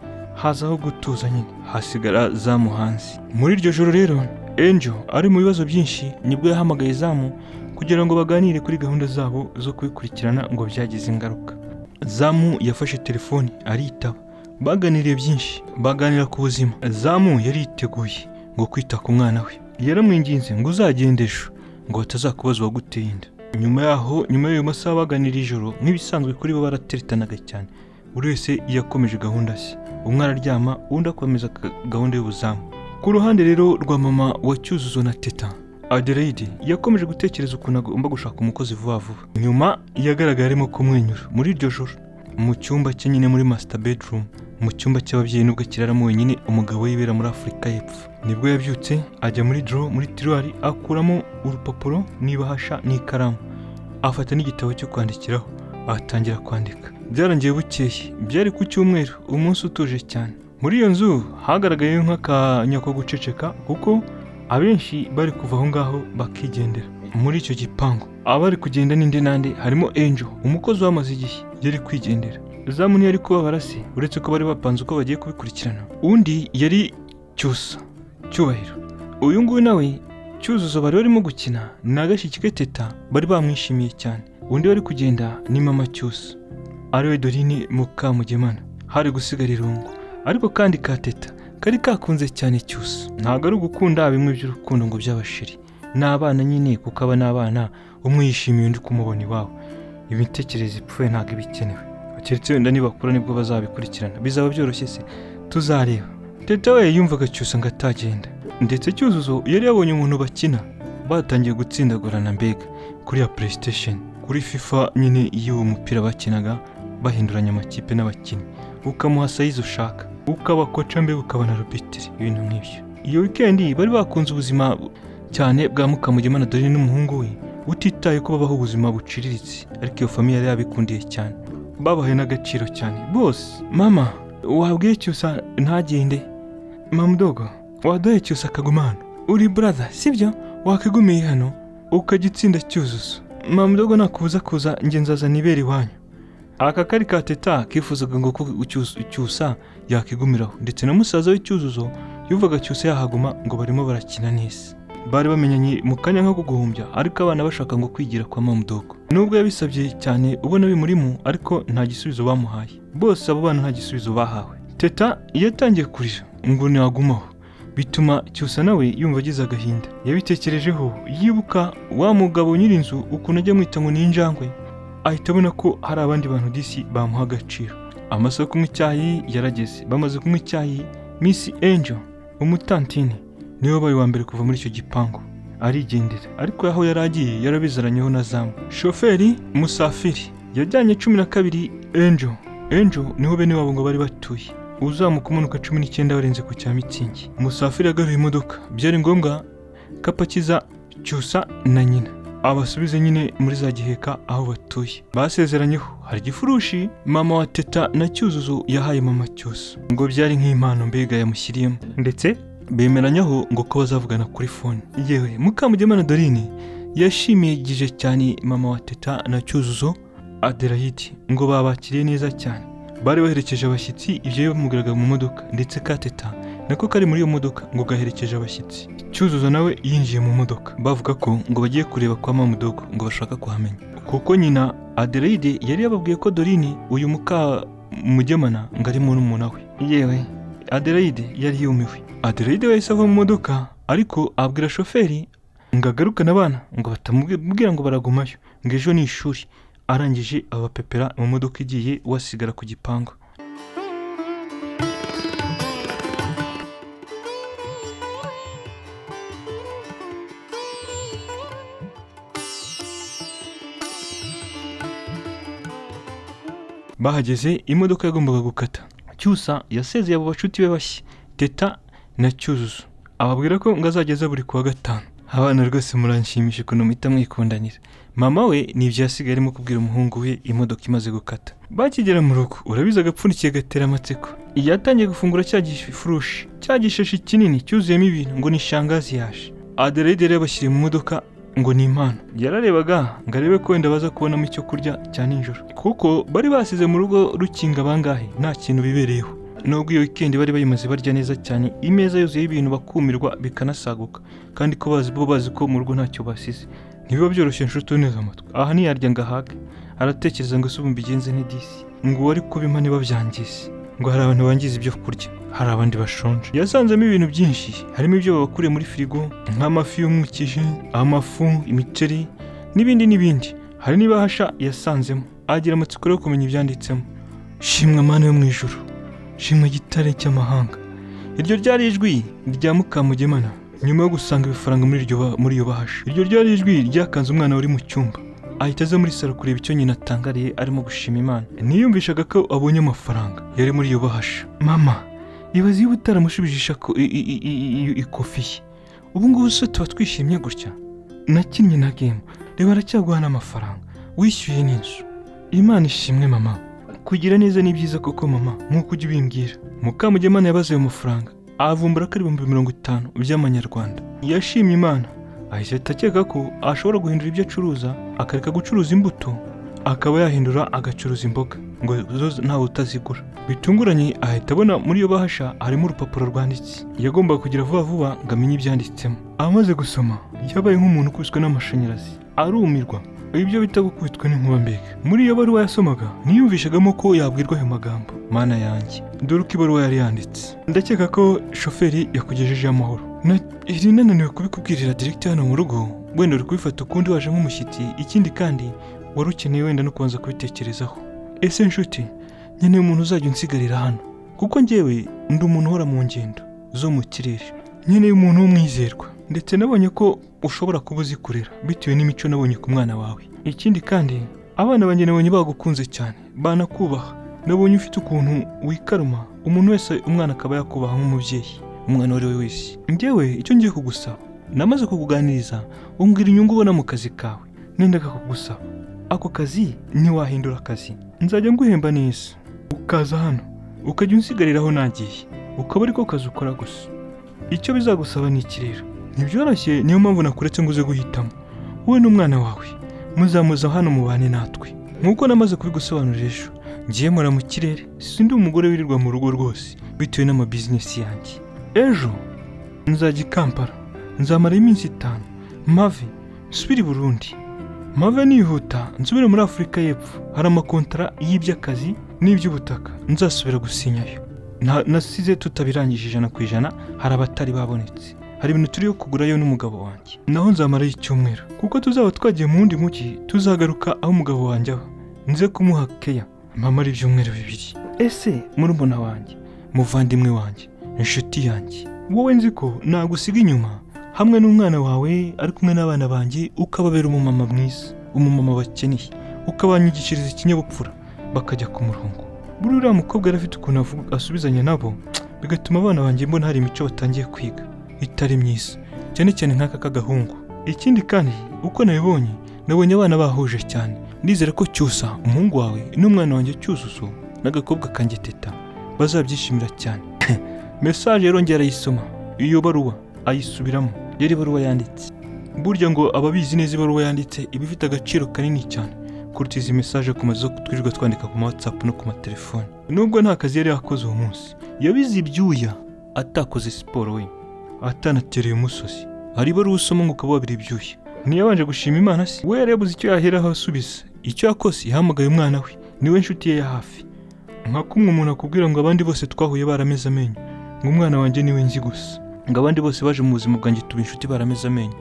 A: hazaho gutuza nyine hasigara za muhanzi muri iryo joro rero enjo ari mu bibazo byinshi nibwo yahamagaye izamu kugira ngo baganire kuri gahunda zabo zo kubikurikirana ngo byagize ingaruka zamu yafashe telefoni aritaba baganiriye byinshi baganira ku buzima zamu yari yiteguye ngo kwita ku mwana we yaramwinginze ngo uzagende ejo ngo batazakubaza uwaguteye inda nyuma yaho nyuma y'ayo masaha baganira ijoro nk'ibisanzwe kuri bo barateretanaga cyane buri wese yakomeje gahunda ze umwe araryama undi akomeza gahunda y'ubuzamu ku ruhande rero rwa mama wa cyuzuzo na teta adelaide yakomeje gutekereza ukuntu agomba gushaka umukozi vuba vuba nyuma yagaragaye arimo kumwenyura muri iryo joro mu cyumba cye nyine muri masita bedroom mu cyumba cy'ababyeyi nubwo kiraramo wenyine umugabo yibera muri afurika y'epfo nibwo yabyutse ajya muri doro muri tiruwari akuramo urupapuro n'ibahasha n'ikaramu afata n'igitabo cyo kwandikiraho atangira kwandika byarangiye bukeye byari ku cyumweru umunsi utuje cyane muri iyo nzu hagaragayeyo nk'akanya ko guceceka kuko abenshi bari kuva aho ngaho bakigendera muri icyo gipangu abari kugenda n'indi n'andi harimo enjo umukozi wamaze igihe yari kwigendera zamu ntiyari kubabara se uretse ko bari bapanze uko bagiye kubikurikirana undi yari cyusa cyubahiro uyu nguyu nawe cyuzuzo bari barimo gukina ni agashyi ke teta bari bamwishimiye cyane undi wari kugenda ni mama cyusa ariwe dorine mukamugemana hari gusigara irungu ariko kandi ka teta kari kakunze cyane cyose ntabwo ari ugukunda bimwe by'urukundo ngo by'abashiri ni abana nyine kuko aba ni abana umwe yishimiye undi kumubona iwabo imitekerereze ipfuye ntabwo iba ikenewe keretse wenda nibakura nibwo bazabikurikirana bizaba byoroshye se tuzareba teta we yumvaga cyusa ngo atagenda ndetse cyuzuzo yari yabonye umuntu bakina batangiye gutsindagurana mbega kuri ya playstation kuri fifa nyine y'uwo mupira bakinaga bahinduranya amakipe n'abakinnyi ukamuha sayizi ushaka ukabakoca mbega ukaba na rubitiri ibintu nk'ibyo iyo wikendi bari bakunze ubuzima cyane bwa mukamugema na dorine n'umuhungu we utitaye ko babaho ubuzima buciriritse ariko iyo famiye yari yabikundiye cyane babahaye n'agaciro cyane bose mama wabwiye cyusa ntagende mamudogo waduhaye cyusa akagumana uri buraza sibyo wakigumiye hano ukajya utsinda cyuzuzo mamudogo nakubuza kuza ngenzaza nibera iwanyu aka kari ka teta kifuzaga ngo ko Cyuzu- cyusa yakigumiraho ndetse na musaza w'icyuzuzo yuvaga cyusa yahaguma ngo barimo barakina n'isi bari bamenyanye mu kanya nko guhumbya ariko abana bashaka ngo kwigira kwa mamudogo nubwo yabisabye cyane ubona bimurimo ariko nta gisubizo bamuhaye bose abo bana nta gisubizo bahawe teta iyo atangiye kurira ngo ntiwagumaho bituma cyusa nawe yumva agize agahinda yabitekerejeho yibuka wa mugabo nyir'inzu ukuntu ajya amwita ngo ni injangwe ahita abona ko hari abandi bantu disi bamuha agaciro amasaha yo kunywa icyayi yarageze bamaze kunywa icyayi miss angel umutantine niwe wabaye uwa mbere kuva muri icyo gipangu arigendera ariko aho yari agiye yarabizaranyeho na zamu shoferi musafiri yajyanye cumi na kabiri angel angel niho bene wabo ngo bari batuye uzamuka umanuka cumi n'icyenda warenze ku cya mitsingi musafiri agaruye imodoka byari ngombwa ko apakiza cyusa na nyina abasubize nyine muri za giheka aho batuye basezeranyeho hari igifurushi mama wa teta na cyuzuzo yahaye mama cyusa ngo byari nk'impano mbega yamushyiriyemo ndetse bemeranyaho ngo ko bazavugana kuri fone yewe mukamugema na dorine yashimigije cyane mama wa teta na cyuzuzo aderayiti ngo babakiriye neza cyane bari baherekeje abashyitsi ibyo bamugaragara mu modoka ndetse ka teta nako kari muri iyo modoka ngo gaherekeje abashyitsi cyuzuzo nawe yinjiye mu modoka bavuga ko ngo bagiye kureba kwa mamudogo ngo bashaka kuhamenya kuko nyina adelaide yari yababwiye ko dorine uyu muka mugemana ngo ari murumuna we yewe adelaide yari yumiwe adelaide yahise ava mu modoka ariko abwira shoferi ngo agarukane abana ngo batamubwira ngo baragumayo ngo ejo ni ishuri arangije abapepera mu modoka igiye wasigara ku gipangu bahageze imodoka yagombaga gukata cyusa yasezeye abo bashuti be bashya teta na cyuzuzo ababwira ko ngo azageza buri kuwa gatanu abana rwose muranshimisha ukuntu muhita mwikundanira mama we nibyo yasigaye arimo kubwira umuhungu we imodoka imaze gukata bakigera mu rugo urabizi agapfundikiye gatera amatsiko yatangiye gufungura cya gifurushi cya gishashi kinini cyuzuyemo ibintu ngo ni shangazi yaje adelaide yari yabashyiriye mu modoka ngo ni impano yararebaga ngo arebe ko wenda baza kubonamo icyo kurya cya nijoro kuko bari basize mu rugo rukinga bangahe nta kintu bibereyeho nubwo iyo wikendi bari bayimaze barya neza cyane imeza yuzuyeho ibintu bakumirwa bikanasaguka kandi ko bazi bo bazi ko mu rugo ntacyo basize ntibiba byoroshye inshuti neza amatwi aha ntiyarya ngo ahage aratekereza ngo se ubu mbigenze n'idisi ngo uwo ariko bimpa niba byangize ngo hari abantu bangiza ibyo kurya hari abandi bashonje yasanzemo ibintu byinshi harimo ibyo babakuriye muri firigo nk'amafi y'umwukije amafu imiceri n'ibindi n'ibindi hari n'ibahasha yasanzemo agira amatsiko yo kumenya ibyanditsemo shimwa mana yo mu ijuru shimwa gitare cy'amahanga iryo ryari ijwi rya mukamugemana nyuma yo gusanga ibifaranga muri iryo ba- muri iyo bahasha iryo ryari ijwi ryakanze umwana wari mu cyumba ahita aza muri salo kureba icyo nyina atangariye arimo gushima imana niyumvishaga ko abonye amafaranga yari muri iyo bahasha mama ibaze iyo utaramushubijisha ko i- i- i- i- i- ikofi ye ubu ngubu se tuba twishimye gutya nakinnye na gemu reba aracyaguha n'amafaranga wishyuye n'inzu imana ishimwe mama kugira neza ni byiza koko mama nk'uko ujya ubimbwira mukamugemana yabaze ayo mafaranga avumbura ko ari ibihumbi mirongo itanu by'amanyarwanda yashimye imana ahita akeka ko ashobora guhindura ibyo acuruza akareka gucuruza imbuto akaba yahindura agacuruza imboga ngo zo ntawe utazigura bitunguranye ahita abona muri iyo bahasha harimo urupapuro rwanditse yagombaga kugira vuba vuba ngo amenye ibyanditsemo amaze gusoma yabaye nk'umuntu ukubiswe n'amashanyarazi arumirwa ibyo bita gukubitwa n'inkuba mbega muri iyo baruwa yasomaga niyumvishagamo ko yabwirwa ayo magambo mana yanjye dore uko ibaruwa yari yanditse ndakeka ko shoferi yakugejejeho amahoro Na- iri nananiwe kubikubwirira diregiti hano mu rugo wenda uri kubifata ukundi waje nk'umushyitsi ikindi kandi wari ukeneye wenda no kubanza kubitekerezaho ese nshuti nkeneye umuntu uzajya unsigarira hano kuko njyewe ndi umuntu uhora mu ngendo zo mu kirere nkeneye umuntu w'umwizerwa ndetse nabonye ko ushobora kuba uzi kurera bitewe n'imico nabonye ku mwana wawe ikindi kandi abana banjye nabonye bagukunze cyane banakubaha nabonye ufite ukuntu wikaruma umuntu wese umwana akaba yakubaha nk'umubyeyi umwana uwo ari we wese njyewe icyo ngiye kugusaba namaze kukuganiriza umbwira inyungu ubona mu kazi kawe nendaga kugusaba ako kazi ntiwahindura akazi nzajya nguhemba neza ukaza hano ukajya unsigariraho nagiye ukaba ariko kazi ukora gusa icyo bizagusaba ni iki rero ntibyoroshye niyo mpamvu nakuretse ngo uze guhitamo wowe n'umwana wawe muzamuza hano mubane natwe nk'uko namaze kubigusobanurira ejo ngiye mpora mu kirere sindi umugore wirirwa mu rugo rwose bitewe n'amabizinesi yanjye ejo nzajya i kampala nzamarayo iminsi itanu mave nsubire i burundi mave nihuta nsubire muri afurika y'epfo hari amakontara y'iby'akazi n'iby'ubutaka nzasubira gusinyayo Nta- nasize tutabirangije ijana ku ijana hari abatari babonetse hari ibintu turiyo kugurayo n'umugabo wanjye naho nzamarayo icyumweru kuko tuzaba twagiye mu wundi mujyi tuzagaruka aho umugabo wanjye aba nze kumuha keya mpamara ibyumweru bibiri ese murumuna wanjye muvandimwe wanjye inshuti yanjye wowe nzi ko nagusiga inyuma hamwe n'umwana wawe ari kumwe n'abana banjye ukababera umumama mwiza umumama bakeneye ukabanyigishiriza ikinyabupfura bakajya ku murongo buriya uriya mukobwa yari afite ukuntu avuga- asubizanya nabo bigatuma abana banjye mbona hari imico batangiye kwiga itari myiza cyane cyane nk'aka k'agahungu ikindi kandi uko nabibonye nabonye abana bahuje cyane ndizera ko cyusa umuhungu wawe n'umwana wanjye cyuzuzo n'agakobwa kanjye teta bazabyishimira cyane mesaje rero njye arayisoma iyo baruwa ayisubiramo yari ibaruwa yanditse burya ngo ababizi neza ibaruwa yanditse iba ifite agaciro kanini cyane kuruta izi mesaje ku mazu twirirwa twandika ku ma WhatsApp no ku matelefone nubwo nta kazi yari yakoze uwo munsi yabize ibyuya atakoze siporo we atanatereye umusozi hari ibaruwa usoma ngo ukaba wabira ibyuya ntiyabanje gushima imana se we yari yabuze icyo yaheraho asubiza icyo yakoze yahamagaye umwana we niwe nshuti ye ya hafi nka kumwe umuntu akubwira ngo abandi bose twahuye barameze amenyo ngo umwana wanjye niwe nzi gusa ngo abandi bose baje mu buzima bwanjye tuba inshuti barameze amenyo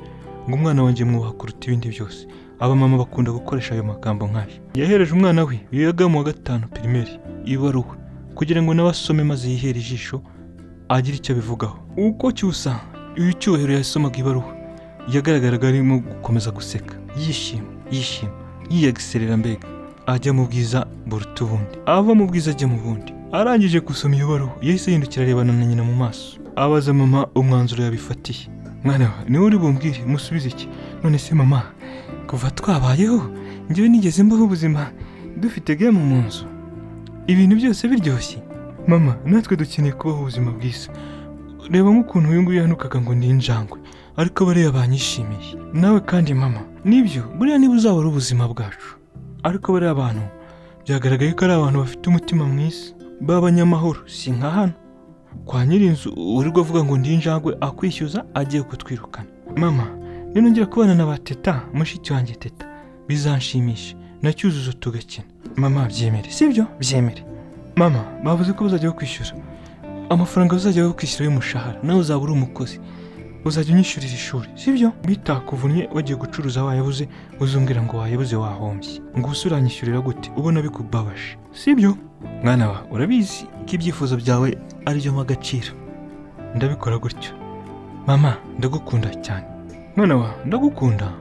A: ngo umwana wanjye mwubaha kuruta ibindi byose abamama bakunda gukoresha ayo magambo nk'ayo yahereje umwana we wiga mu wa gatanu pirimeri ibaruwa kugira ngo nawe asome maze yihere ijisho agire icyo abivugaho uko cyusa uyu cyubahiro yasomaga ibaruwa yagaragaraga arimo gukomeza guseka yishima yishima yiyagiserera mbega ajya mu bwiza buruta ubundi ava mu bwiza ajya mu bundi arangije gusoma iyo baruwa yahise yihindukira arebana na nyina mu maso abaza mama umwanzuro yabifatiye mwana wa niwe uri bumbwire musubize iki none se mama kuva twabayeho njyewe nigeze mbaho ubuzima dufite gemu mu nzu ibintu byose biryoshye mama natwe dukeneye kubaho ubuzima bwiza reba nk'ukuntu uyu nguyu yahanukaga ngo ni injangwe ariko bariya banyishimiye nawe kandi mama nibyo buriya niba uzaba ari ubuzima bwacu ariko bariya abantu byagaragaye ko ari abantu bafite umutima mwiza b'abanyamahoro si nka hano kwa nyir'inzu urirwa avuga ngo ndi injangwe akwishyuza agiye kutwirukana mama ninongera kubana na ba teta mushiki wanjye teta bizanshimisha na cyuzuzo tugakina mama byemere sibyo byemere mama bavuze ko bazajya bakwishyura amafaranga uzajya bakwishyura y'umushahara nawe uzaba uri umukozi uzajya unyishyurira ishuri sibyo bitakuvunnye wagiye gucuruza wayabuze uzumvira ngo wayabuze wahombye ngo ubuse uranyishyurira gute ubona bikubabaje sibyo mwana wa urabizi ko ibyifuzo byawe ari byo mpa agaciro ndabikora gutyo mama ndagukunda cyane mwana wa ndagukunda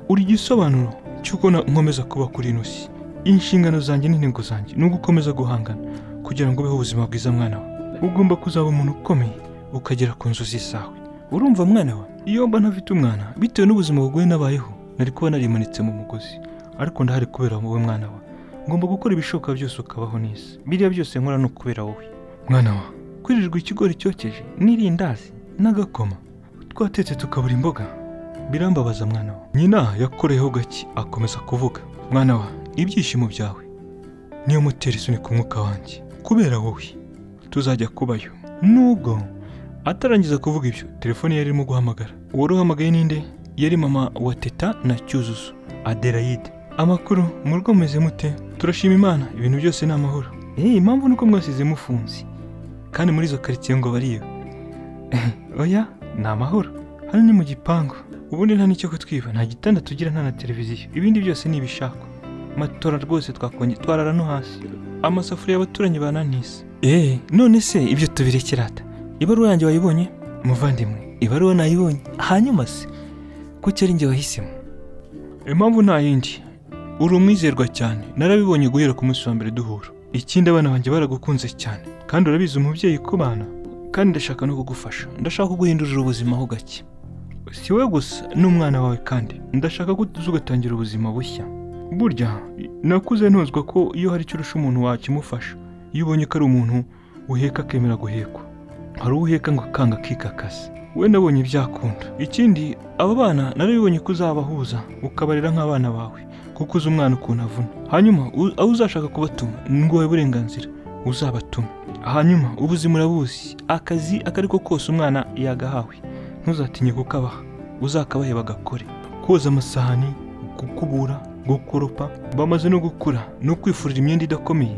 A: uri igisobanuro cy'uko na- nkomeza kuba kuri ino si inshingano zanjye n'intego zanjye ni ugukomeza guhangana kugira ngo ubeho ubuzima bwiza mwana wa ugomba kuzaba umuntu ukomeye ukagera ku nzozi zawe urumva mwana we iyo mba ntafite umwana bitewe n'ubuzima bugoye nabayeho nari kuba narimanitse mu mugozi ariko ndahari kubera wowe mwana wa ngomba gukora ibishoboka byose ukabaho neza biriya byose nkora ni ukubera wowe mwana wa kwirirwa ikigori cyokeje n'irindazi n'agakoma twatetse tukabura imboga birambabaza mwana wa nyina yakoreyeho gake akomeza kuvuga mwana wa ibyishimo byawe niyo mutera isunika umwuka wanjye kubera wowe tuzajya kubayo nubwo Atarangiza kuvuga ibyo, telefone yari irimo guhamagara. Uwari uhamagaye ninde? Yari mama wa Teta na Cyuzuzo, Adelaide. Amakuru, murugo mumeze mute? Turashima Imana, ibintu byose ni amahoro. Eh, impamvu nuko mwasize mufunze. Kandi muri izo karitsiye ngo bariyo. Oya, ni amahoro. Hano ni mu gipangu. Ubundi nta n'icyo kutwiba, nta gitanda tugira nta na televiziyo. Ibindi byose ni ibishakwa. Matora rwose twakonje twarara no hasi. Amasafuriya abaturanyi bananise. Eh, none se ibyo tubirekerata? ibaruwa yanjye wayibonye muvandimwe ibaruwa nayibonye hanyuma se kuki ari njye wahisemo impamvu nta yindi uri umwizerwa cyane narabibonye guhera ku munsi wa mbere duhura ikindi abana banjye baragukunze cyane kandi urabizi umubyeyi ku bana kandi ndashaka no kugufasha ndashaka kuguhindurira ubuzima ho gake si we gusa n'umwana wawe kandi ndashaka ko uza ugatangira ubuzima bushya burya nakuze ntuzwa ko iyo hari icyo urusha umuntu wakimufasha iyo ubonye ko ari umuntu uheka akemera guhekwa hari uwo uheka ngo akanga akikakasa we nabonye ibyakunda ikindi aba bana narabibonye ko uzabahuza ukabarera nk'abana bawe kuko kuko uzi umwana ukuntu avuna hanyuma u- abo uzashaka kubatuma ngo wawe uburenganzira uzabatume hanyuma ubuzi murabuzi akazi ako ari ko kose umwana yagahawe ntuzatinye kukabaha uzakabahe bagakore koza amasahani gukubura gukoropa bamaze no gukura no kwifurira imyenda idakomeye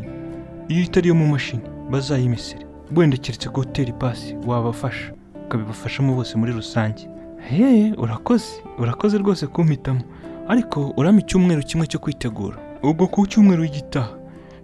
A: iyo itari iyo mu mashini bazayimesere wenda keretse ko utera ipasi wabafasha ukabibafashamo bose muri rusange hehe urakoze urakoze rwose kumpitamo ariko urame icyumweru kimwe cyo kwitegura ubwo ku cyumweru w'igitaha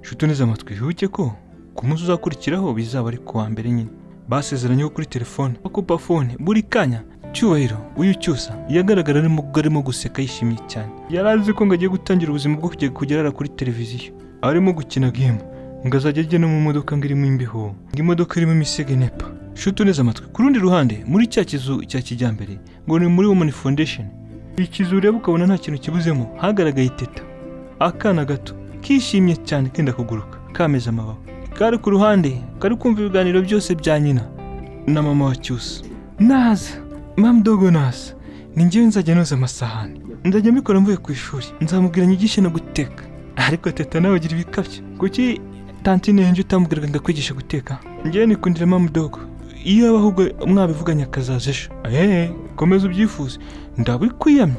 A: nshuti neza amatwi wibuke ko ku munsi uzakurikiraho bizaba ari ku wa mbere nyine basezeranye ko kuri telefone akupa fone buri kanya cyubahiro uyu cyusa yagaragara arimo arimo guseka yishimye cyane yari azi ko ngo agiye gutangira ubuzima bwo kujya kugerara kuri televiziyo arimo gukina game ngo azajya ajya no mu modoka ngo irimo imbeho ngo imodoka irimo imisego nepa nshuti neza amatwi ku rundi ruhande muri cya kizu cya kijyambere ngo ni muri women foundation ikizu ureba ukabona nta kintu kibuzemo hagaragaye iteta akana gato kishimye cyane kenda kuguruka kameze amababa kari ku ruhande kari kumva ibiganiro byose bya nyina na mama wa cyusa naza mamu dogo naza ni njyewe nzajya noza amasahani nzajya mbikora mvuye ku ishuri nzamubwira nyigishe no guteka ariko teta nawe agira ibikabyo kuki tantine yanjye utamubwiraga ngo akwigishe guteka njyewe nikundira mamu dogo iyo yaba ahubwo mwabivuganye akazaza ejo eee komeza ubyifuze ndabikwiyamye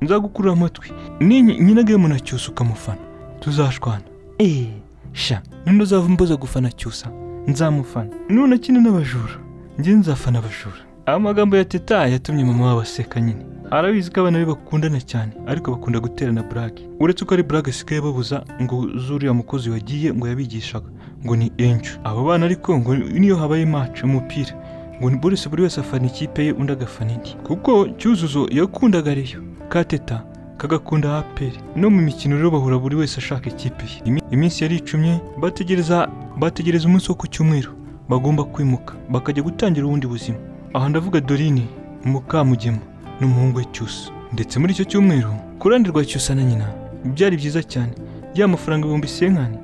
A: nzagukurura amatwi ni nyina gemu na cyusa ukamufana tuzashwana eee sha ninde uzava mbuza gufana cyusa nzamufana none akina n'abajura njye nzafana abajura amagambo ya teta yatumye mama wabo aseka nyine arabizi ko abana be bakundana cyane ariko bakunda guterana burage uretse ko ari burage asigaye babuza ngo zuriya mukozi wagiye ngo yabigishaga ngo ni enju abo bana ariko ngo niyo habaye match umupira ngo ni buri buri wese afana ikipe ye undi agafana indi kuko cyuzuzo yakundaga reyo ka teta kagakunda aperi no mu mikino rero bahura buri wese ashaka ikipe ye Imi- iminsi yari icumye bategereza bategereza umunsi wo ku cyumweru bagomba kwimuka bakajya gutangira ubundi buzima aha ndavuga dorine mukamugema n'umuhungu we cyusa ndetse muri icyo cyumweru ku ruhande rwa cyusa na nyina byari byiza cyane ya mafaranga ibihumbi senkani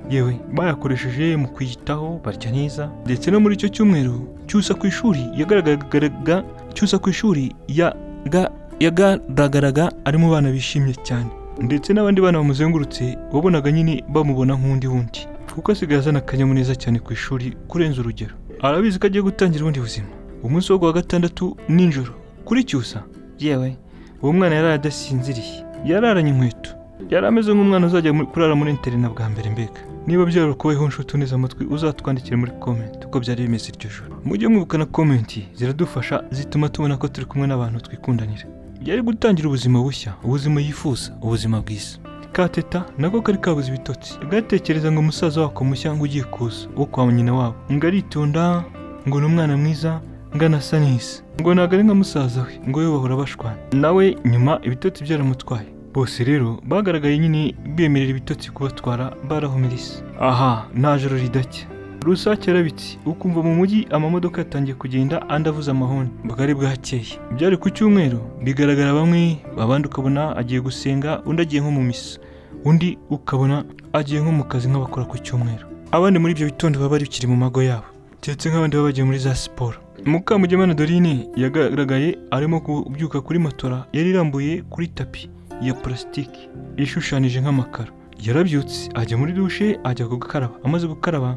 A: yewe bayakoresheje mu kwiyitaho barya neza ndetse no muri icyo cyumweru cyusa ku ishuri yagaragaraga cyusa ku ishuri yaga yagaragaraga ari mu bana bishimye cyane ndetse n'abandi bana bamuzengurutse wabonaga nyine bamubona nk'undi wundi kuko asigaye azana akanyamuneza cyane ku ishuri kurenza urugero arabizi ko agiye gutangira ubundi buzima umunsi wo ku wa gatandatu nijoro kuri cyusa yewe uwo mwana yari adasinziriye yararanye inkweto yari ameze nk'umwana uzajya mu- kurara muri interina bwa mbere mbega niba byarakubayeho nshuti uneze amatwi uzatwandikire muri comment uko byari bimeze iryo joro mujye mwibukana komenti ziradufasha zituma tubona ko turi kumwe n'abantu twikundanira yari gutangira ubuzima bushya ubuzima yifuza ubuzima bwiza kateta nako kari kabuze ibitotsi gatekereza ngo umusaza wako mushya ngo ugiye kuza wo kwa nyina wabo ngo aritonda ngo ni umwana mwiza ngo anasa neza ngo ntabwo ari nka musaza we ngo we bahora bashwana nawe nyuma ibitotsi byaramutwaye bose rero bagaragaye nyine bemerera ibitotsi kubatwara barahumirisa aha nta joro ridacya rusake yarabitse ukumva mu mujyi amamodoka yatangiye kugenda andi avuze amahoni bwari bwakeye byari ku cyumweru bigaragara bamwe abandi ukabona agiye gusenga undi agiye nko mu misa undi ukabona agiye nko mu kazi nk'abakora ku cyumweru abandi muri ibyo bitondo baba bakiri mu mago yabo keretse nk'abandi baba bagiye muri za siporo mukamugema na dorine yagaragaye arimo kubyuka kuri matora yari irambuye kuri tapi ya purasitiki ishushanyije nk'amakaro yarabyutse ajya muri dushe ajya gukaraba amaze gukaraba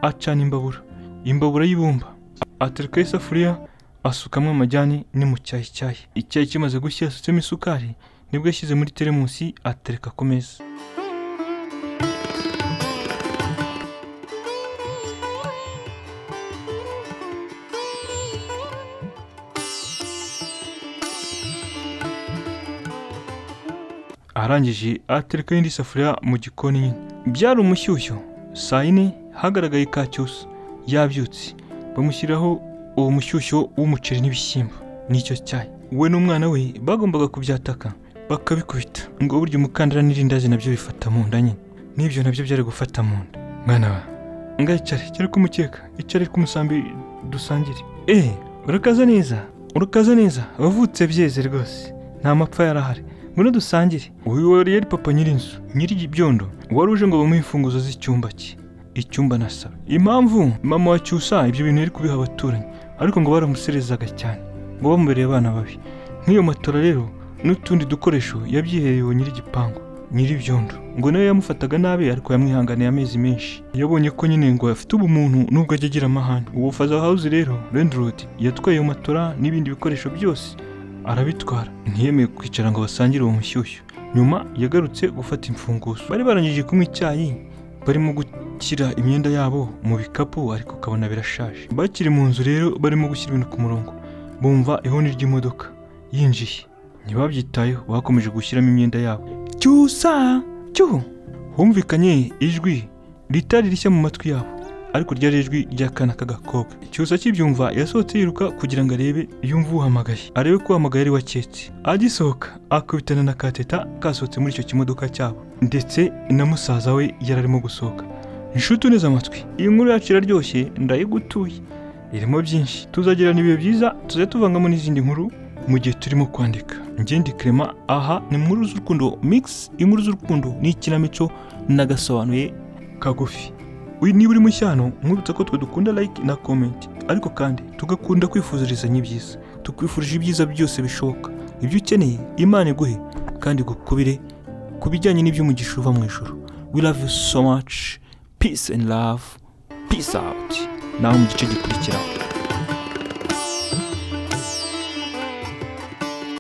A: acana imbabura imbabura y'ibumba aterekaho isafuriya asukamo amajyani ni mu cyayi cyayi icyayi kimaze gushya yasutsemo isukari nibwo yashyize muri teremusi atereka ku meza arangije atereka indi safuriya mu gikoni nyine byari umushyushyo saa yine hagaragaye ka cyusa yabyutse bamushyiriraho uwo mushyushyo w'umuceri n'ibishyimbo n'icyo cyayi we n'umwana we bagombaga kubyataka bakabikubita ngo burya umukandara n'irindazi nabyo bifata mu nda nyine n'ibyo nabyo byari gufata mu nda mwana wa ngayicare cyari kumukeka icare k'umusambi dusangire eee urakaza neza urakaza neza wavutse byeze rwose nta mapfa yarahari ngwino dusangire uyu wari yari papa nyir'inzu nyir'ibyondo wari uje ngo bamuhe imfunguzo z'icyumba cye icyumba na salo impamvu mama wa cyusa ibyo bintu yari kubiha abaturanyi ariko ngo baramuserezaga cyane ngo bamubereye abana babi nk'iyo matora rero n'utundi dukoresho yabyiherewe nyir'igipangu nyir'ibyondo ngo nawe yamufataga nabi ariko yamwihanganiye amezi menshi yabonye ko nyine ngo afite ubumuntu nubwo ajya agira amahane ubu faza house rero rendirodi yatwaye iyo matora n'ibindi bikoresho byose arabitwara ntiyemeye kwicara ngo basangire uwo mushyushyu nyuma yagarutse gufata imfunguzo bari barangije kunywa icyayi barimo gushyira imyenda yabo mu bikapu ariko ukabona birashaje bakiri mu nzu rero barimo gushyira ibintu ku murongo bumva ihoni ry'imodoka yinjiye ntibabyitayeho bakomeje gushyiramo imyenda yabo cyusa cyo humvikanye ijwi ritari rishya mu matwi yabo ariko ryari ijwi ry'akana k'agakobwa cyusa akibyumva yasohotse yiruka kugira ngo arebe yumve uhamagaye arebe ko uhamagaye ari waketse agisohoka akubitana na kateta kasohotse muri icyo kimodoka cyabo ndetse na musaza we yari arimo gusohoka inshuti uneze amatwi iyi nkuru yacu iraryoshye ndayigutuye irimo byinshi tuzagira n'ibihe byiza tuzajya tuvangamo n'izindi nkuru mu gihe turimo kwandika ngende kirema aha ni inkuru z'urukundo mikisi inkuru z'urukundo ni ikinamico n'agasobanuye kagufi uyu niba uri mushyano mwibutsa ko twe dukunda like na comment ariko kandi tugakunda kwifuzirizanya ibyiza tukwifurije ibyiza byose bishoboka ibyo ukeneye imana iguhe kandi gukubire ku bijyanye n'iby'umugisha uva mu ijoro we love you so much peace and love peace out nawe mu gice gikurikiraho